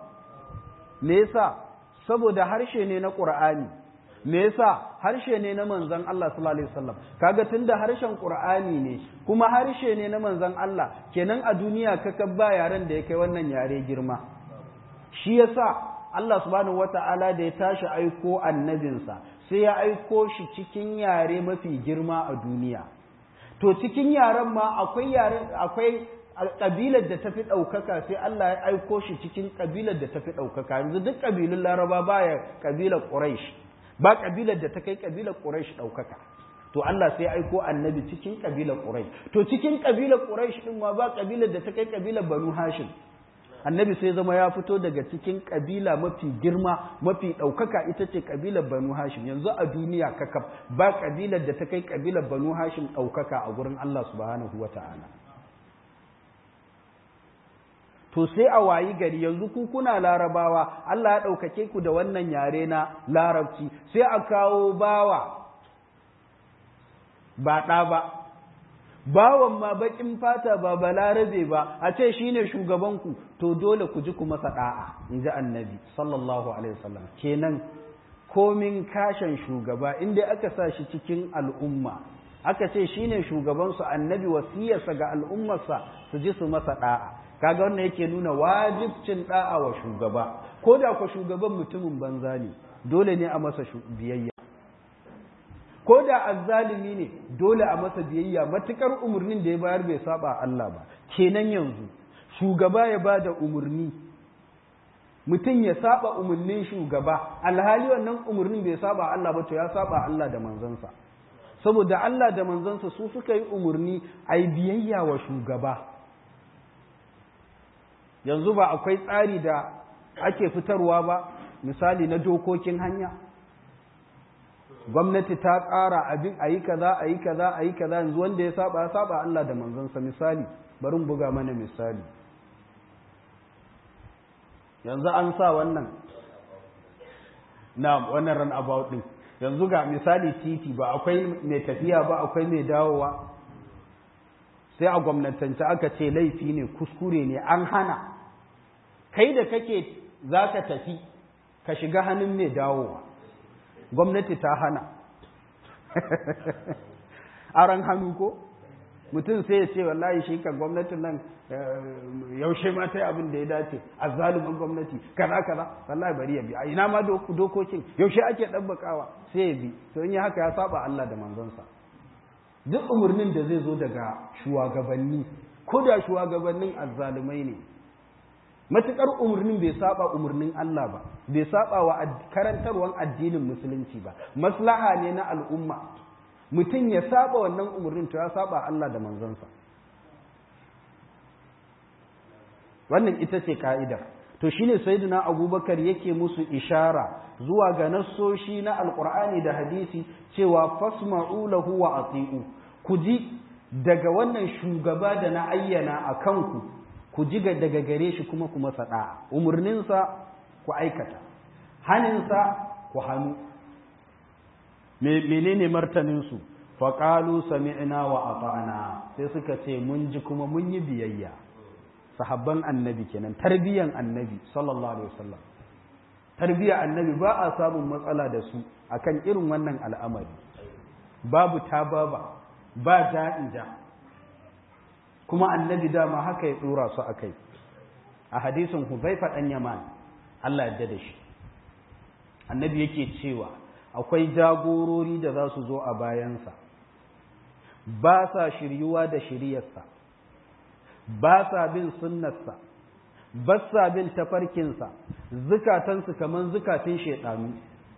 S1: me yasa saboda harshe ne na ƙur'ani me yasa harshe ne na manzon Allah sallallahu alaihi wasallam kaga tunda harshen ƙur'ani ne kuma harshe ne na manzon Allah kenan a duniya ka ba yaren da ya kai wannan yare girma shi yasa Allah subhanahu wata'ala da ya tashi aiko annabinsa sai ya aiko shi cikin yare mafi girma a duniya to cikin yaren ma akwai yaren akwai ƙabilar da tafi ɗaukaka sai Allah ya aiko shi cikin ƙabilar da tafi ɗaukaka yanzu duk ƙabilun laraba baya ƙabilar ƙuraish ba ƙabilar da ta kai ƙabilar ƙuraish ɗaukaka to Allah sai ya aiko annabi cikin ƙabilar ƙuraish to cikin ƙabilar ƙuraish ɗin ma ba ƙabilar da ta kai ƙabilar banu hashim annabi sai zama ya fito daga cikin ƙabila mafi girma mafi ɗaukaka ita ce ƙabilar banu hashim yanzu a duniya kakaf ba ƙabilar da ta kai ƙabilar banu hashim ɗaukaka a gurin Allah subhanahu wa ta'ala to sai a wayi gari yanzu ku kuna larabawa Allah ya ɗaukake ku da wannan yare na larabci sai a kawo bawa ba ɗa ba bawan ma baƙin fata ba balarabe ba a ce shine shugabanku to dole ku ji ku masa ɗa'a in ji annabi sallallahu alaihi wasallam kenan komin kashin shugaba inda aka sa shi cikin al'umma aka ce shine shugabansu annabi wasiyarsa ga al'ummarsa su ji su masa ɗa'a kaga wannan yake nuna wajibcin da'a wa shugaba ko da ku shugaban mutumin banza ne dole ne a masa biyayya ko da azzalimi ne dole a masa biyayya matukar umarnin da ya bayar bai saba Allah ba kenan yanzu shugaba ya ba da umarni mutum ya saba umarnin shugaba alhali wannan umarnin bai saba Allah ba to ya saba Allah da manzansa saboda Allah da manzansa su suka yi umarni a yi biyayya wa shugaba yanzu ba akwai tsari da ake fitarwa ba misali na dokokin hanya gwamnati ta ƙara abin a yi kaza a yi kaza a yi kaza yanzu wanda ya saba ya saba Allah da manzansa misali bari buga mana misali yanzu an sa wannan na wannan run about din yanzu ga misali titi ba akwai mai tafiya ba akwai mai dawowa sai a gwamnatance aka ce laifi ne kuskure ne an hana kai da kake za ka tafi ka shiga hannun mai dawowa gwamnati ta hana aran hannu ko mutum sai ya ce wallahi shi kan gwamnatin nan yaushe ma ta yi abin da ya dace a zalumin gwamnati kaza kaza wallahi bari ya bi a ina ma dokokin yaushe ake ɗabbakawa sai ya bi to in yi haka ya saba Allah da manzonsa duk umarnin da zai zo daga shugabanni ko da shugabannin azzalumai ne matukar umarnin bai saba umarnin Allah ba bai saba wa karantarwan addinin musulunci ba maslaha ne na al'umma mutum ya saba wannan umarnin to ya saba Allah da manzansa wannan ita ce ka'idar to shine sayyidina abubakar yake musu ishara zuwa ga nassoshi na alqur'ani da hadisi cewa fasma'u lahu wa ati'u ku ji daga wannan shugaba da na ayyana a kanku ku ji daga gare shi kuma ku masa da'a umarninsa ku aikata haninsa ku hannu menene martaninsu faƙalu sami'na wa ata'na sai suka ce mun ji kuma mun yi biyayya sahabban annabi kenan tarbiyan annabi sallallahu alaihi wasallam tarbiya annabi ba a samun matsala da su akan irin wannan al'amari babu tababa ba ja'ija kuma annabi dama haka ya dora su akai a hadisin Huzaifa dan Yaman Allah ya da shi annabi yake cewa akwai jagorori da za su zo a bayansa ba sa shiryuwa da shiryarsa ba sa bin sunnarsa ba sa bin tafarkinsa zukatansu kamar zukatun shaidanu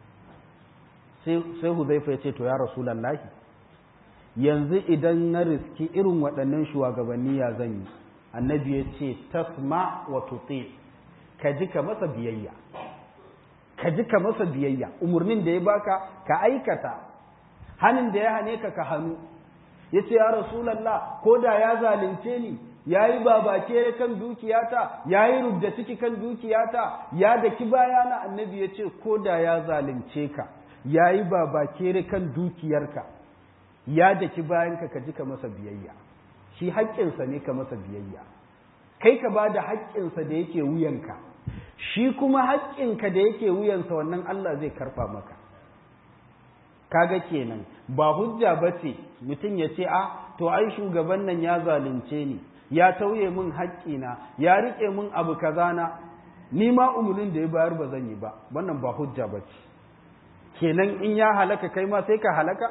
S1: sai huzaifa ya ce to ya rasulallahi yanzu idan na riski irin waɗannan shugabanni ya zan yi annabi ya ce tasma wa tuti ka ji ka masa biyayya ka ji ka masa biyayya umarnin da ya baka ka aikata hannun da ya hane ka ka hannu ya ce ya rasulallah ko da ya zalunce ni ya yi babake kan dukiyata ya yi rubda ciki kan dukiyata ya daki bayana annabi ya ce ko da ya zalunce ka ya yi babake kan dukiyarka ya daki bayanka ka ji ka masa biyayya shi haƙƙinsa ne ka masa biyayya kai ka ba da haƙƙinsa da yake wuyanka shi kuma haƙƙinka da yake wuyansa wannan Allah zai karfa maka kaga kenan ba hujja ba ce mutum ya ce a to ai shugaban nan ya zalunce ni ya tauye min haƙƙina ya riƙe min abu kazana ni ma umarnin da ya bayar ba zan yi ba wannan ba hujja ba ce kenan in ya halaka kai ma sai ka halaka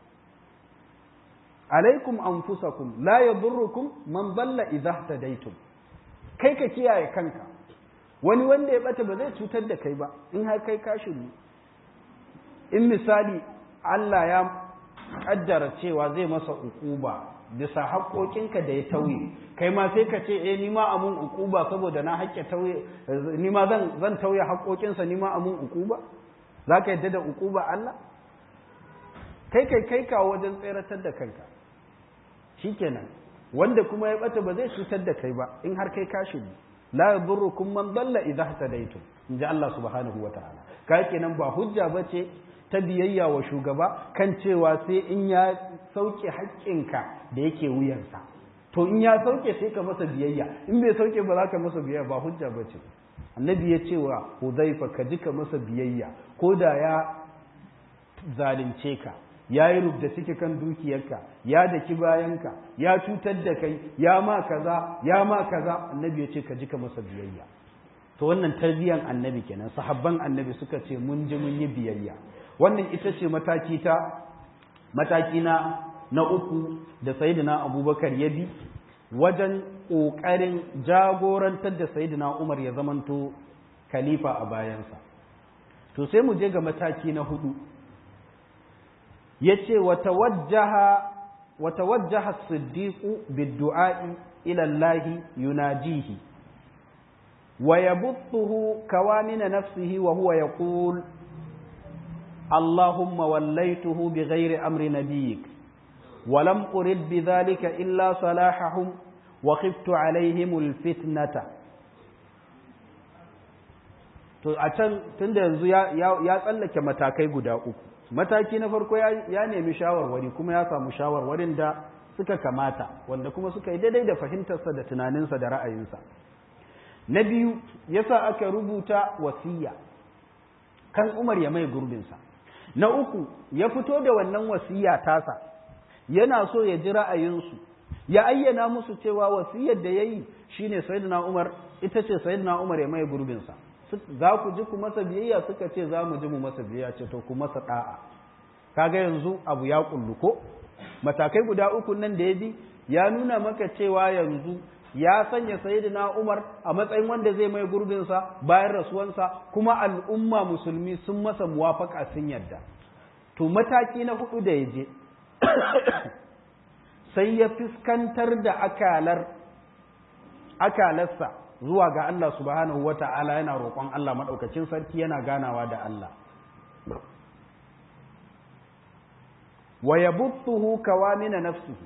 S1: alaikum anfusakum la yadurrukum man dalla idza tadaitum kai ka kiyaye kanka wani wanda ya bata ba zai cutar da kai ba in har kai ka shiru in misali Allah ya kaddara cewa zai masa ukuba bisa haƙoƙinka da ya tauye kai ma sai ka ce eh ni ma amun ukuba saboda na haƙƙe tauye ni ma zan zan tauye haƙoƙinsa ni ma amun ukuba zaka yadda da ukuba Allah kai kai kai kawo wajen tseratar da kanka shikenan wanda kuma ya bata ba zai cutar da kai ba in har kai ka shiru la yadurrukum man dalla idha ihtadaytum inji Allah subhanahu wataala kai kenan ba hujja bace ta biyayya wa shugaba kan cewa sai in ya sauke haƙƙinka da yake wuyansa to in ya sauke sai ka masa biyayya in bai sauke ba za ka masa biyayya ba hujja bace annabi ya ce wa hudhaifa ka ji ka masa biyayya ko da ya zalunce ka ya yi rubda ciki kan dukiyarka ya daki bayanka ya cutar da kai ya ma kaza ya ma kaza annabi ya ce ka ji ka masa biyayya to wannan tarbiyan annabi kenan sahabban annabi suka ce mun ji mun yi biyayya wannan ita ce mataki ta mataki na na uku da sayyidina abubakar ya bi wajen ƙoƙarin jagorantar da sayyidina umar ya zamanto khalifa a bayansa to sai mu je ga mataki na hudu yace wa tawajjaha as-siddiq bid-du'a'i ila Allah yunajihi wa yabuthuhu kawamin nafsihi wa huwa yaqul اللهم وليته بغير أمر نبيك ولم أرد بذلك إلا صلاحهم وخفت عليهم الفتنة to a can tunda yanzu ya tsallake matakai guda uku mataki na farko ya nemi shawarwari kuma ya samu shawarwarin da suka kamata wanda kuma suka yi daidai da fahimtarsa da tunaninsa da ra'ayinsa na biyu yasa aka rubuta wasiya kan umar ya mai gurbinsa na uku ya fito da wannan wasiya tasa yana so ya ji ra'ayinsu ya ayyana musu cewa wasiyar da ya yi shine sayyidina umar ita ce sayyidina umar ya mai gurbinsa za ku ji ku masa biyayya suka ce za mu ji mu masa biyayya ce to ku masa da'a kaga yanzu abu ya kullu ko matakai guda uku nan da ya bi ya nuna maka cewa yanzu ya sanya sayyidina Umar a matsayin wanda zai mai gurbinsa bayan rasuwansa kuma al'umma musulmi sun masa muwafaka sun yadda to mataki na hudu da ya je sai ya fuskantar da akalar akalarsa zuwa ga Allah subhanahu wata'ala yana roƙon Allah maɗaukacin sarki yana ganawa da Allah wa yabuthuhu kawamina nafsihi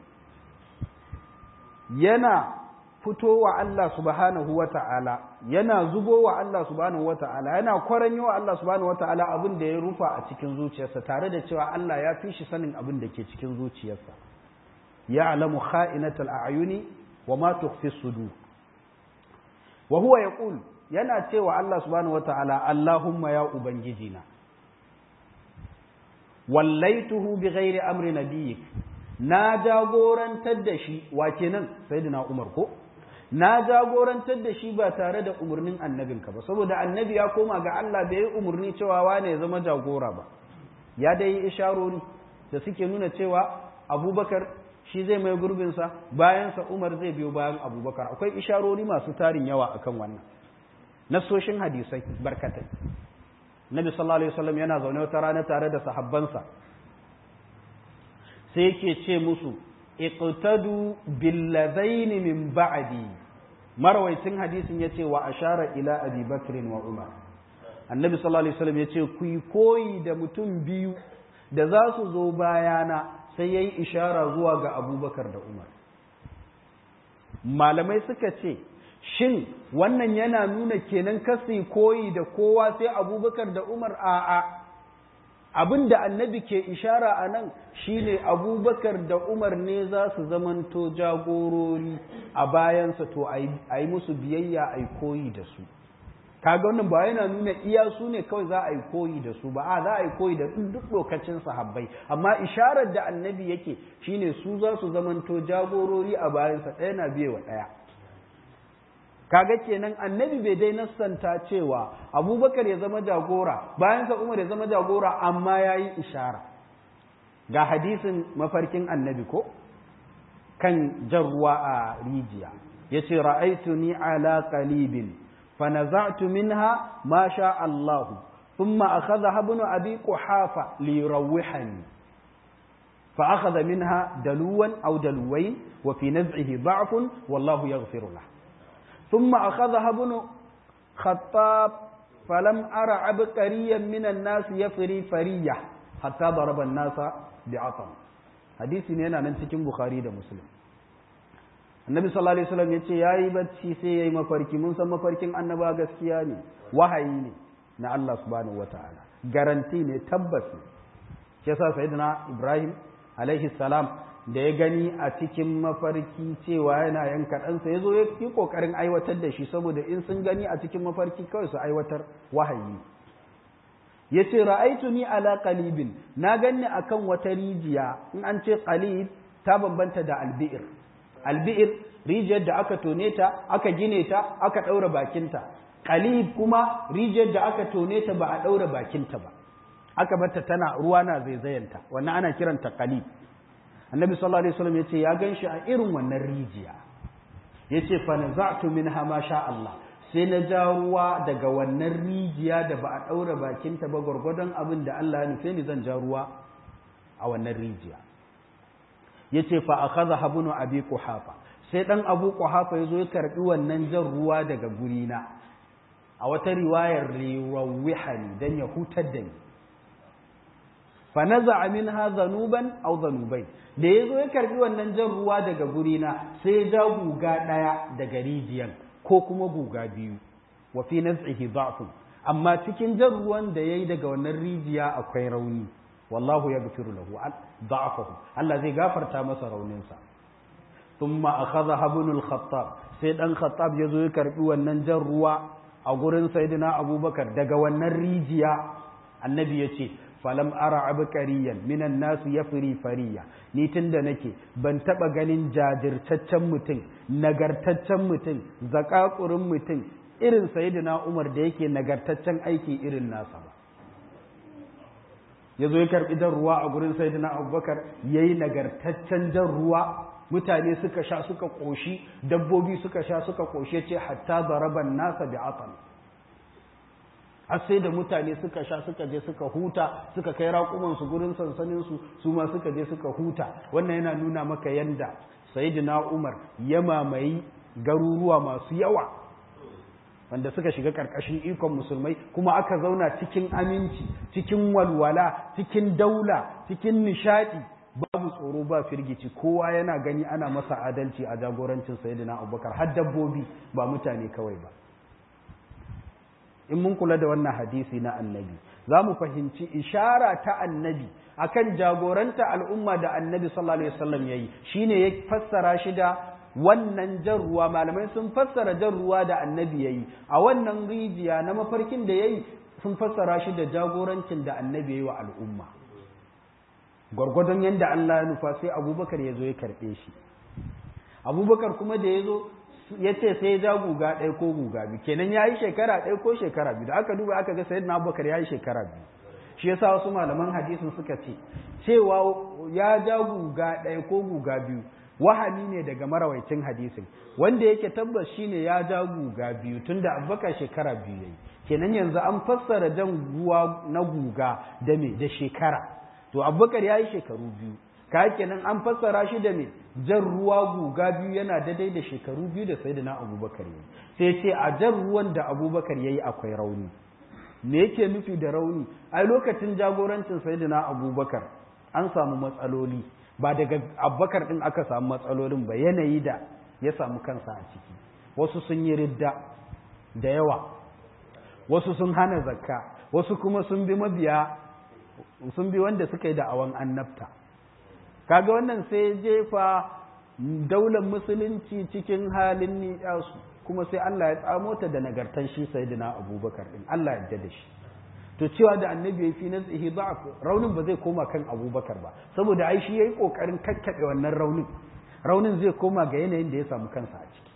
S1: yana fito wa Allah subhanahu wa ta'ala yana zubo wa Allah subhanahu wa ta'ala yana kwaranyo wa Allah subhanahu wa ta'ala abin da ya rufa a cikin zuciyarsa tare da cewa Allah ya fi shi sanin abin da ke cikin zuciyarsa ya alamu kha'inatul a'yuni wa ma tukhfi sudur wa huwa yaqul yana cewa Allah subhanahu wa ta'ala Allahumma ya ubangijina wallaituhu bi ghairi amri nabiyyik na jagorantar da shi wa kenan sayyidina Umar ko na jagorantar da shi ba tare da umarnin annabinka ba saboda annabi ya koma ga Allah bai yi umarni cewa wane ya zama jagora ba ya dai yi isharori da suke nuna cewa abubakar shi zai mai gurbinsa bayansa umar zai biyo bayan abubakar akwai isharori masu tarin yawa akan wannan nasoshin hadisai barkatai nabi sallallahu alaihi wasallam yana zaune wata rana tare da sahabbansa sai yake ce musu iqtadu billadaini min ba'di marwaitin hadisin yace wa ashara ila abi bakr wa umar annabi sallallahu alaihi wasallam yace ku yi koyi da mutum biyu da za su zo bayana sai yayi ishara zuwa ga abubakar da umar malamai suka ce shin wannan yana nuna kenan kasi koyi da kowa sai abubakar da umar a'a abin da annabi ke ishara a nan shine abubakar da umar ne za su zamanto jagorori a bayansa to a yi musu biyayya a yi koyi da su kaga wannan ba yana nuna iya su ne kawai za a yi koyi da su ba a za a yi koyi da duk lokacin sahabbai amma isharar da annabi yake shine su za su zamanto jagorori a bayansa ɗaya na biye wa ɗaya kaga kenan annabi bai dai nassanta cewa abubakar ya zama jagora bayan sa umar ya zama jagora amma ya yi ishara ga hadisin mafarkin annabi ko kan jan ruwa a rijiya ya ce ra'aitu ni ala qalibin fa naza'tu minha ma sha Allahu thumma akhadha ibn abi quhafa li yurawwihani fa akhadha minha daluwan aw dalwayn wa fi naz'ihi da'fun wallahu yaghfiru lahu ثم أخذها ابن خطاب فلم أرى عبقريا من الناس يفري فرية حتى ضرب الناس بعطم حديث هنا ننتكم بخاري ده مسلم annabi sallallahu alaihi wasallam yace yayi bacci sai yayi mafarki mun san mafarkin annaba gaskiya ne wahayi ne na Allah subhanahu wataala garanti ne tabbas ne shi yasa sayyidina Ibrahim alaihi salam da ya gani a cikin mafarki cewa yana yanka ɗansa ya zo ya yi ƙoƙarin aiwatar da shi saboda in sun gani a cikin mafarki kawai su aiwatar wahayi ya ce ra'aitu ni ala qalibin na ganni akan wata rijiya in an ce qalib ta bambanta da albi'ir albi'ir rijiyar da aka tone ta aka gine ta aka ɗaura bakinta qalib kuma rijiyar da aka tone ta ba a ɗaura bakinta ba aka barta tana ruwa na zaizayanta wannan ana kiranta qalib annabi sallallahu alaihi wasallam yace ya ganshi a irin wannan rijiya yace fa naza'tu minha ma sha Allah sai na ja ruwa daga wannan rijiya da ba a daura bakin ta ba gurgurdan abin da Allah ya nufe ni zan ja ruwa a wannan rijiya yace fa akhadha habunu abi quhafa sai dan abu quhafa yazo ya karbi wannan jan ruwa daga gurina a wata riwayar riwawihani dan ya hutar da ni fa naza'a minha zanuban aw zanubai da yazo ya karbi wannan jan ruwa daga gurina sai ya ja guga daya daga rijiyan ko kuma guga biyu wa fi naz'ihi da'fu amma cikin jan ruwan da yayi daga wannan rijiya akwai rauni wallahu yaghfiru lahu da'afahu Allah zai gafarta masa rauninsa thumma akhadha ibn al-khattab sai dan khattab yazo ya karbi wannan jan ruwa a gurin sayyidina abubakar daga wannan rijiya annabi yace falam ara abkariyan minan nasu yafri fariya ni tunda nake ban taba ganin jajirtaccen mutum nagartaccen mutum zakakurin mutum irin sayyidina Umar da yake nagartaccen aiki irin nasa ba yazo ya karbi jan ruwa a gurin sayyidina Abubakar yayi nagartaccen jan ruwa mutane suka sha suka koshi dabbobi suka sha suka koshe ce hatta daraban nasa bi'atan har sai da mutane suka sha suka je suka huta suka kai raƙumansu gurin sansaninsu su ma suka je suka huta wannan yana nuna maka yanda sayyidina umar ya mamayi garuruwa masu yawa wanda suka shiga ƙarƙashin ikon musulmai kuma aka zauna cikin aminci cikin walwala cikin daula cikin nishaɗi babu tsoro ba firgici kowa yana gani ana masa adalci a jagorancin sayyidina abubakar har dabbobi ba mutane kawai ba in mun kula da wannan hadisi na annabi za mu fahimci ishara ta annabi akan jagoranta al'umma da annabi sallallahu alaihi wasallam yayi shine ya fassara shi da wannan jan ruwa malamai sun fassara jan ruwa da annabi yayi a wannan rijiya na mafarkin da yayi sun fassara shi da jagorancin da annabi yayi wa al'umma gwargwadon yadda Allah ya nufa sai abubakar ya zo ya karɓe shi abubakar kuma da ya zo ya ce sai ya ja guga ɗaya ko guga biyu kenan ya yi shekara ɗaya ko shekara biyu da aka duba aka ga sayyidina abubakar ya yi shekara biyu shi yasa wasu malaman hadisin suka ce cewa ya ja guga ɗaya ko guga biyu wahami ne daga marawaicin hadisin wanda yake tabbas shine ya ja guga biyu tunda abubakar shekara biyu yayi kenan yanzu an fassara jan ruwa na guga da me da shekara to abubakar ya yi shekaru biyu ka kenan an fassara shi da me jan ruwa guga biyu yana daidai da shekaru biyu da sai da na abubakar yi sai ce a jan ruwan da abubakar ya yi akwai rauni me yake nufi da rauni ai lokacin jagorancin sai da na abubakar an samu matsaloli ba daga abubakar din aka samu matsalolin ba yanayi da ya samu kansa a ciki wasu sun yi ridda da yawa wasu sun hana zakka wasu kuma sun bi mabiya sun bi wanda suka yi da'awan annabta kaga wannan sai jefa daular musulunci cikin halin ni'yasu kuma sai Allah ya tsamo ta da nagartan shi sayyidina abubakar din Allah ya yarda da shi to cewa da annabi ya fi nazihi da'af raunin ba zai koma kan abubakar ba saboda ai shi yayi kokarin kakkabe wannan raunin raunin zai koma ga yanayin da ya samu kansa a ciki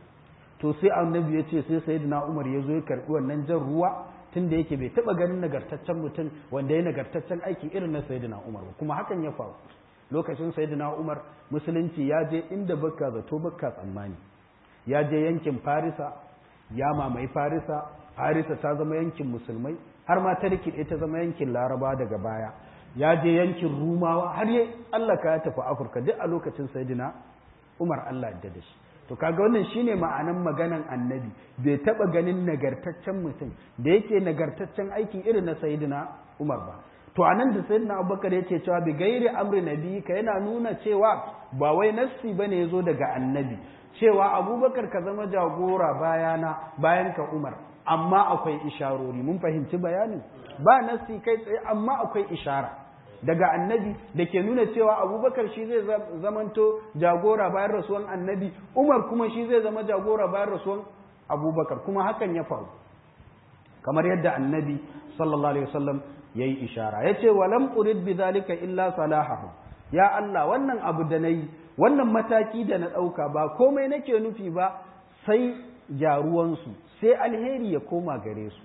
S1: to sai annabi ya ce sai sayyidina umar ya zo ya karbi wannan jan ruwa tun da yake bai taba ganin nagartaccen mutum wanda ya nagartaccen aiki irin na sayyidina umar ba kuma hakan ya faru lokacin sayyidina umar musulunci ya je inda bakka zato bakka tsammani ya je yankin farisa ya mamaye farisa farisa ta zama yankin musulmai har ma ta rikide ta zama yankin laraba daga baya ya je yankin rumawa har ya tsallaka ya tafi afirka duk a lokacin sayyidina umar allah da da shi to kaga wannan shine ma'anan maganan annabi bai taba ganin nagartaccen mutum da yake nagartaccen aiki irin na sayyidina umar ba to anan da sayyidina abubakar yake cewa bi gairi amri nabi ka yana nuna cewa ba wai nassi bane yazo daga annabi cewa abubakar ka zama jagora bayana bayan ka umar amma akwai isharori mun fahimci bayanin ba nasi kai tsaye amma akwai ishara daga annabi da ke nuna cewa abubakar shi zai zamanto jagora bayan rasuwan annabi umar kuma shi zai zama jagora bayan rasuwan abubakar kuma hakan ya faru kamar yadda annabi sallallahu alaihi wasallam ya yi ishara ya ce walam urid bi zalika illa salahahu ya Allah wannan abu da na yi wannan mataki da na ɗauka ba komai nake nufi ba sai gyaruwansu sai alheri ya koma gare su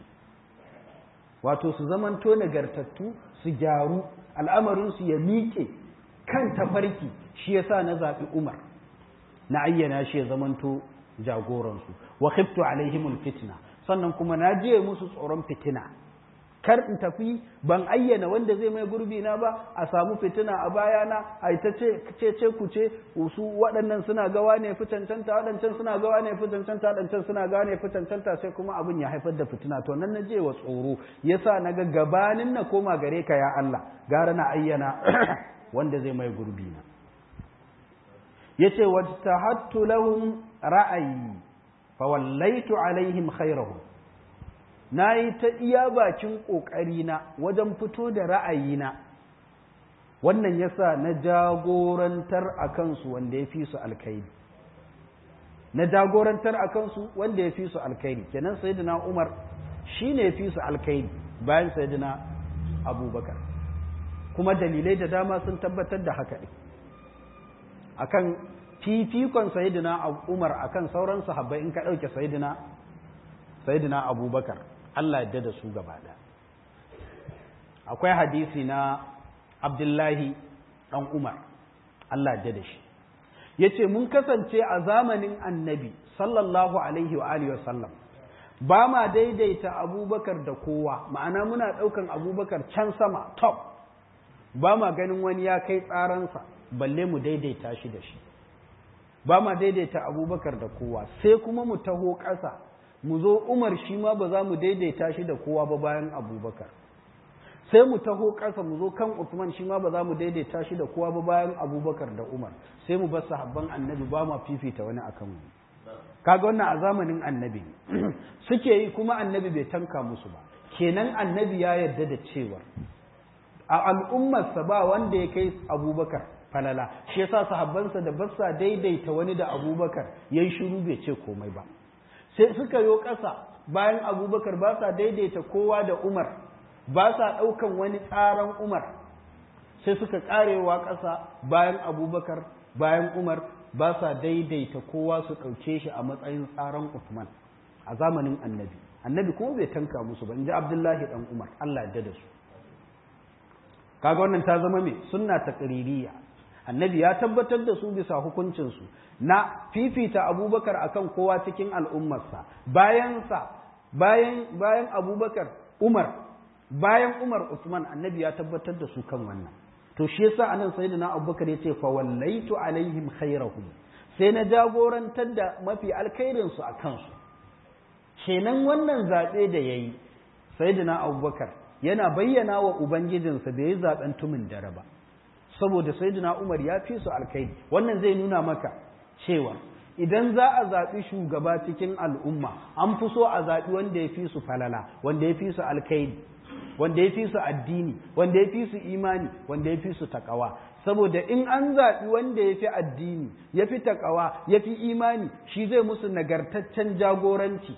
S1: wato su zamanto nagartattu su gyaru al'amarinsu ya miƙe kan tafarki shi yasa na zaɓi umar na ayyana shi ya zamanto jagoransu wa khiftu alaihimul fitna sannan kuma na je musu tsoron fitina kar in tafi ban ayyana wanda zai mai gurbi na ba a samu fitina a bayana a ita ce ce ku ce su waɗannan suna gawa ne fi cancanta waɗancan suna gawa ne fi cancanta waɗancan suna gawa ne fi cancanta sai kuma abin ya haifar da fitina to nan na je wa tsoro yasa na ga gabanin na koma gare ka ya Allah gara na ayyana wanda zai mai gurbi na yace wajtahattu lahum ra'ayi fa wallaitu alaihim khairahum na yi ta iya bakin ƙoƙarina wajen fito da ra'ayina wannan yasa na jagorantar a kansu wanda ya fi su alkairi na jagorantar a kansu wanda ya fi su alkairi kenan sayyidina umar shi ne fi su alkairi bayan sayyidina abubakar kuma dalilai da dama sun tabbatar da haka ne akan fifikon sayyidina umar akan sauran sahabbai in ka ɗauke sayyidina sayyidina abubakar Allah yadda da su gaba ɗaya akwai hadisi na abdullahi ɗan umar Allah yadda da shi ya ce mun kasance a zamanin annabi sallallahu alaihi wa alihi wasallam ba ma daidaita abubakar da kowa ma'ana muna ɗaukan abubakar can sama top ba ma ganin wani ya kai tsaransa balle mu daidaita shi da shi ba ma daidaita abubakar da kowa sai kuma mu taho ƙasa mu zo umar shi ma ba za mu daidaita shi da kowa ba bayan abubakar sai mu taho ƙasa mu zo kan Uthman shi ma ba za mu daidaita shi da kowa ba bayan abubakar da umar sai mu bar sahabban annabi ba ma fifita wani akan mu kaga wannan a zamanin annabi suke yi kuma annabi bai tanka musu ba kenan annabi ya yarda da cewa a al'ummarsa ba wanda ya kai abubakar falala shi yasa sahabbansa da ba sa daidaita wani da abubakar yayi shiru bai ce komai ba sai suka yo ƙasa bayan abubakar ba sa daidaita kowa da umar ba sa ɗaukan wani tsaron umar sai suka ƙarewa ƙasa bayan abubakar bayan umar ba sa daidaita kowa su ɗauke shi a matsayin tsaron usman a zamanin annabi annabi kuma bai tanka musu ba in ji abdullahi ɗan umar allah ya da su kaga wannan ta zama mai sunna ta annabi ya tabbatar da su bisa hukuncinsu na fifita abubakar akan kowa cikin al'ummarsa bayansa bayan bayan abubakar umar bayan umar usman annabi ya tabbatar da su kan wannan to shi yasa anan sayyidina abubakar ya ce fa wallaitu alaihim khairahum sai na jagorantar da mafi alkhairin su akan su kenan wannan zabe da yayi sayyidina abubakar yana bayyana wa ubangijinsa da yayi zaben tumin dare ba saboda sayyidina Umar ya fi su alkaidi wannan zai nuna maka cewa idan za a zaɓi shugaba cikin al'umma an fi so a zaɓi wanda ya fi su falala wanda ya fi su alkaidi wanda ya fi su addini wanda ya fi su imani wanda ya fi su takawa saboda in an zaɓi wanda ya fi addini ya fi takawa ya fi imani shi zai musu nagartaccen jagoranci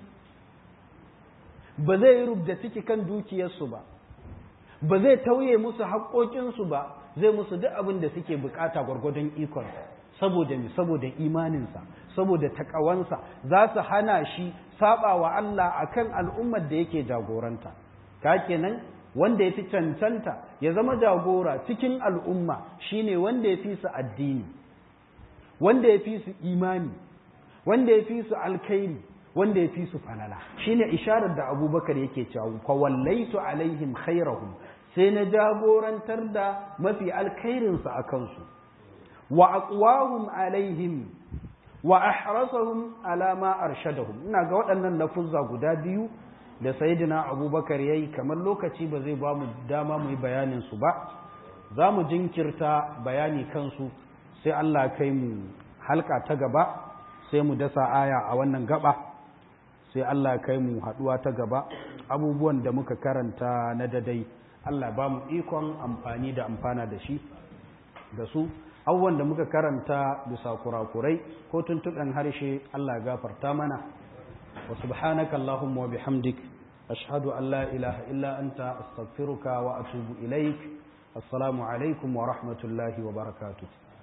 S1: ba zai yi rubda ciki kan dukiyarsu ba ba zai tauye musu haƙoƙinsu ba zai musu duk abin da suke bukata gwargwadon ikonsa saboda mi saboda imaninsa saboda takawansa za su hana shi saba wa Allah akan al'ummar da yake jagoranta ka kenan wanda ya fi cancanta ya zama jagora cikin al'umma shine wanda ya fi su addini wanda ya fi su imani wanda ya fi su alkhairi wanda ya fi su falala shine isharar da abubakar yake cewa fa wallaitu alaihim khairahum sai na jagorantar da mafi alkhairinsu a kansu wa aqwahum alaihim wa ahrasahum ala ma arshadahum ina ga waɗannan lafuzza guda biyu da sayyidina abubakar yayi kamar lokaci ba zai ba mu dama mu yi bayanin su ba za mu jinkirta bayani kansu sai Allah kai mu halka ta gaba sai mu dasa aya a wannan gaba sai Allah kai mu haduwa ta gaba abubuwan da muka karanta na dadai Allah ba mu ikon amfani da amfana da shi da su abubuwan da muka karanta bisa kurakurai ko tuntuɓen harshe Allah gafarta mana wa subhanaka Allahumma wa bihamdik ashhadu an la ilaha illa anta astaghfiruka wa atubu ilaik assalamu alaikum wa rahmatullahi wa barakatuh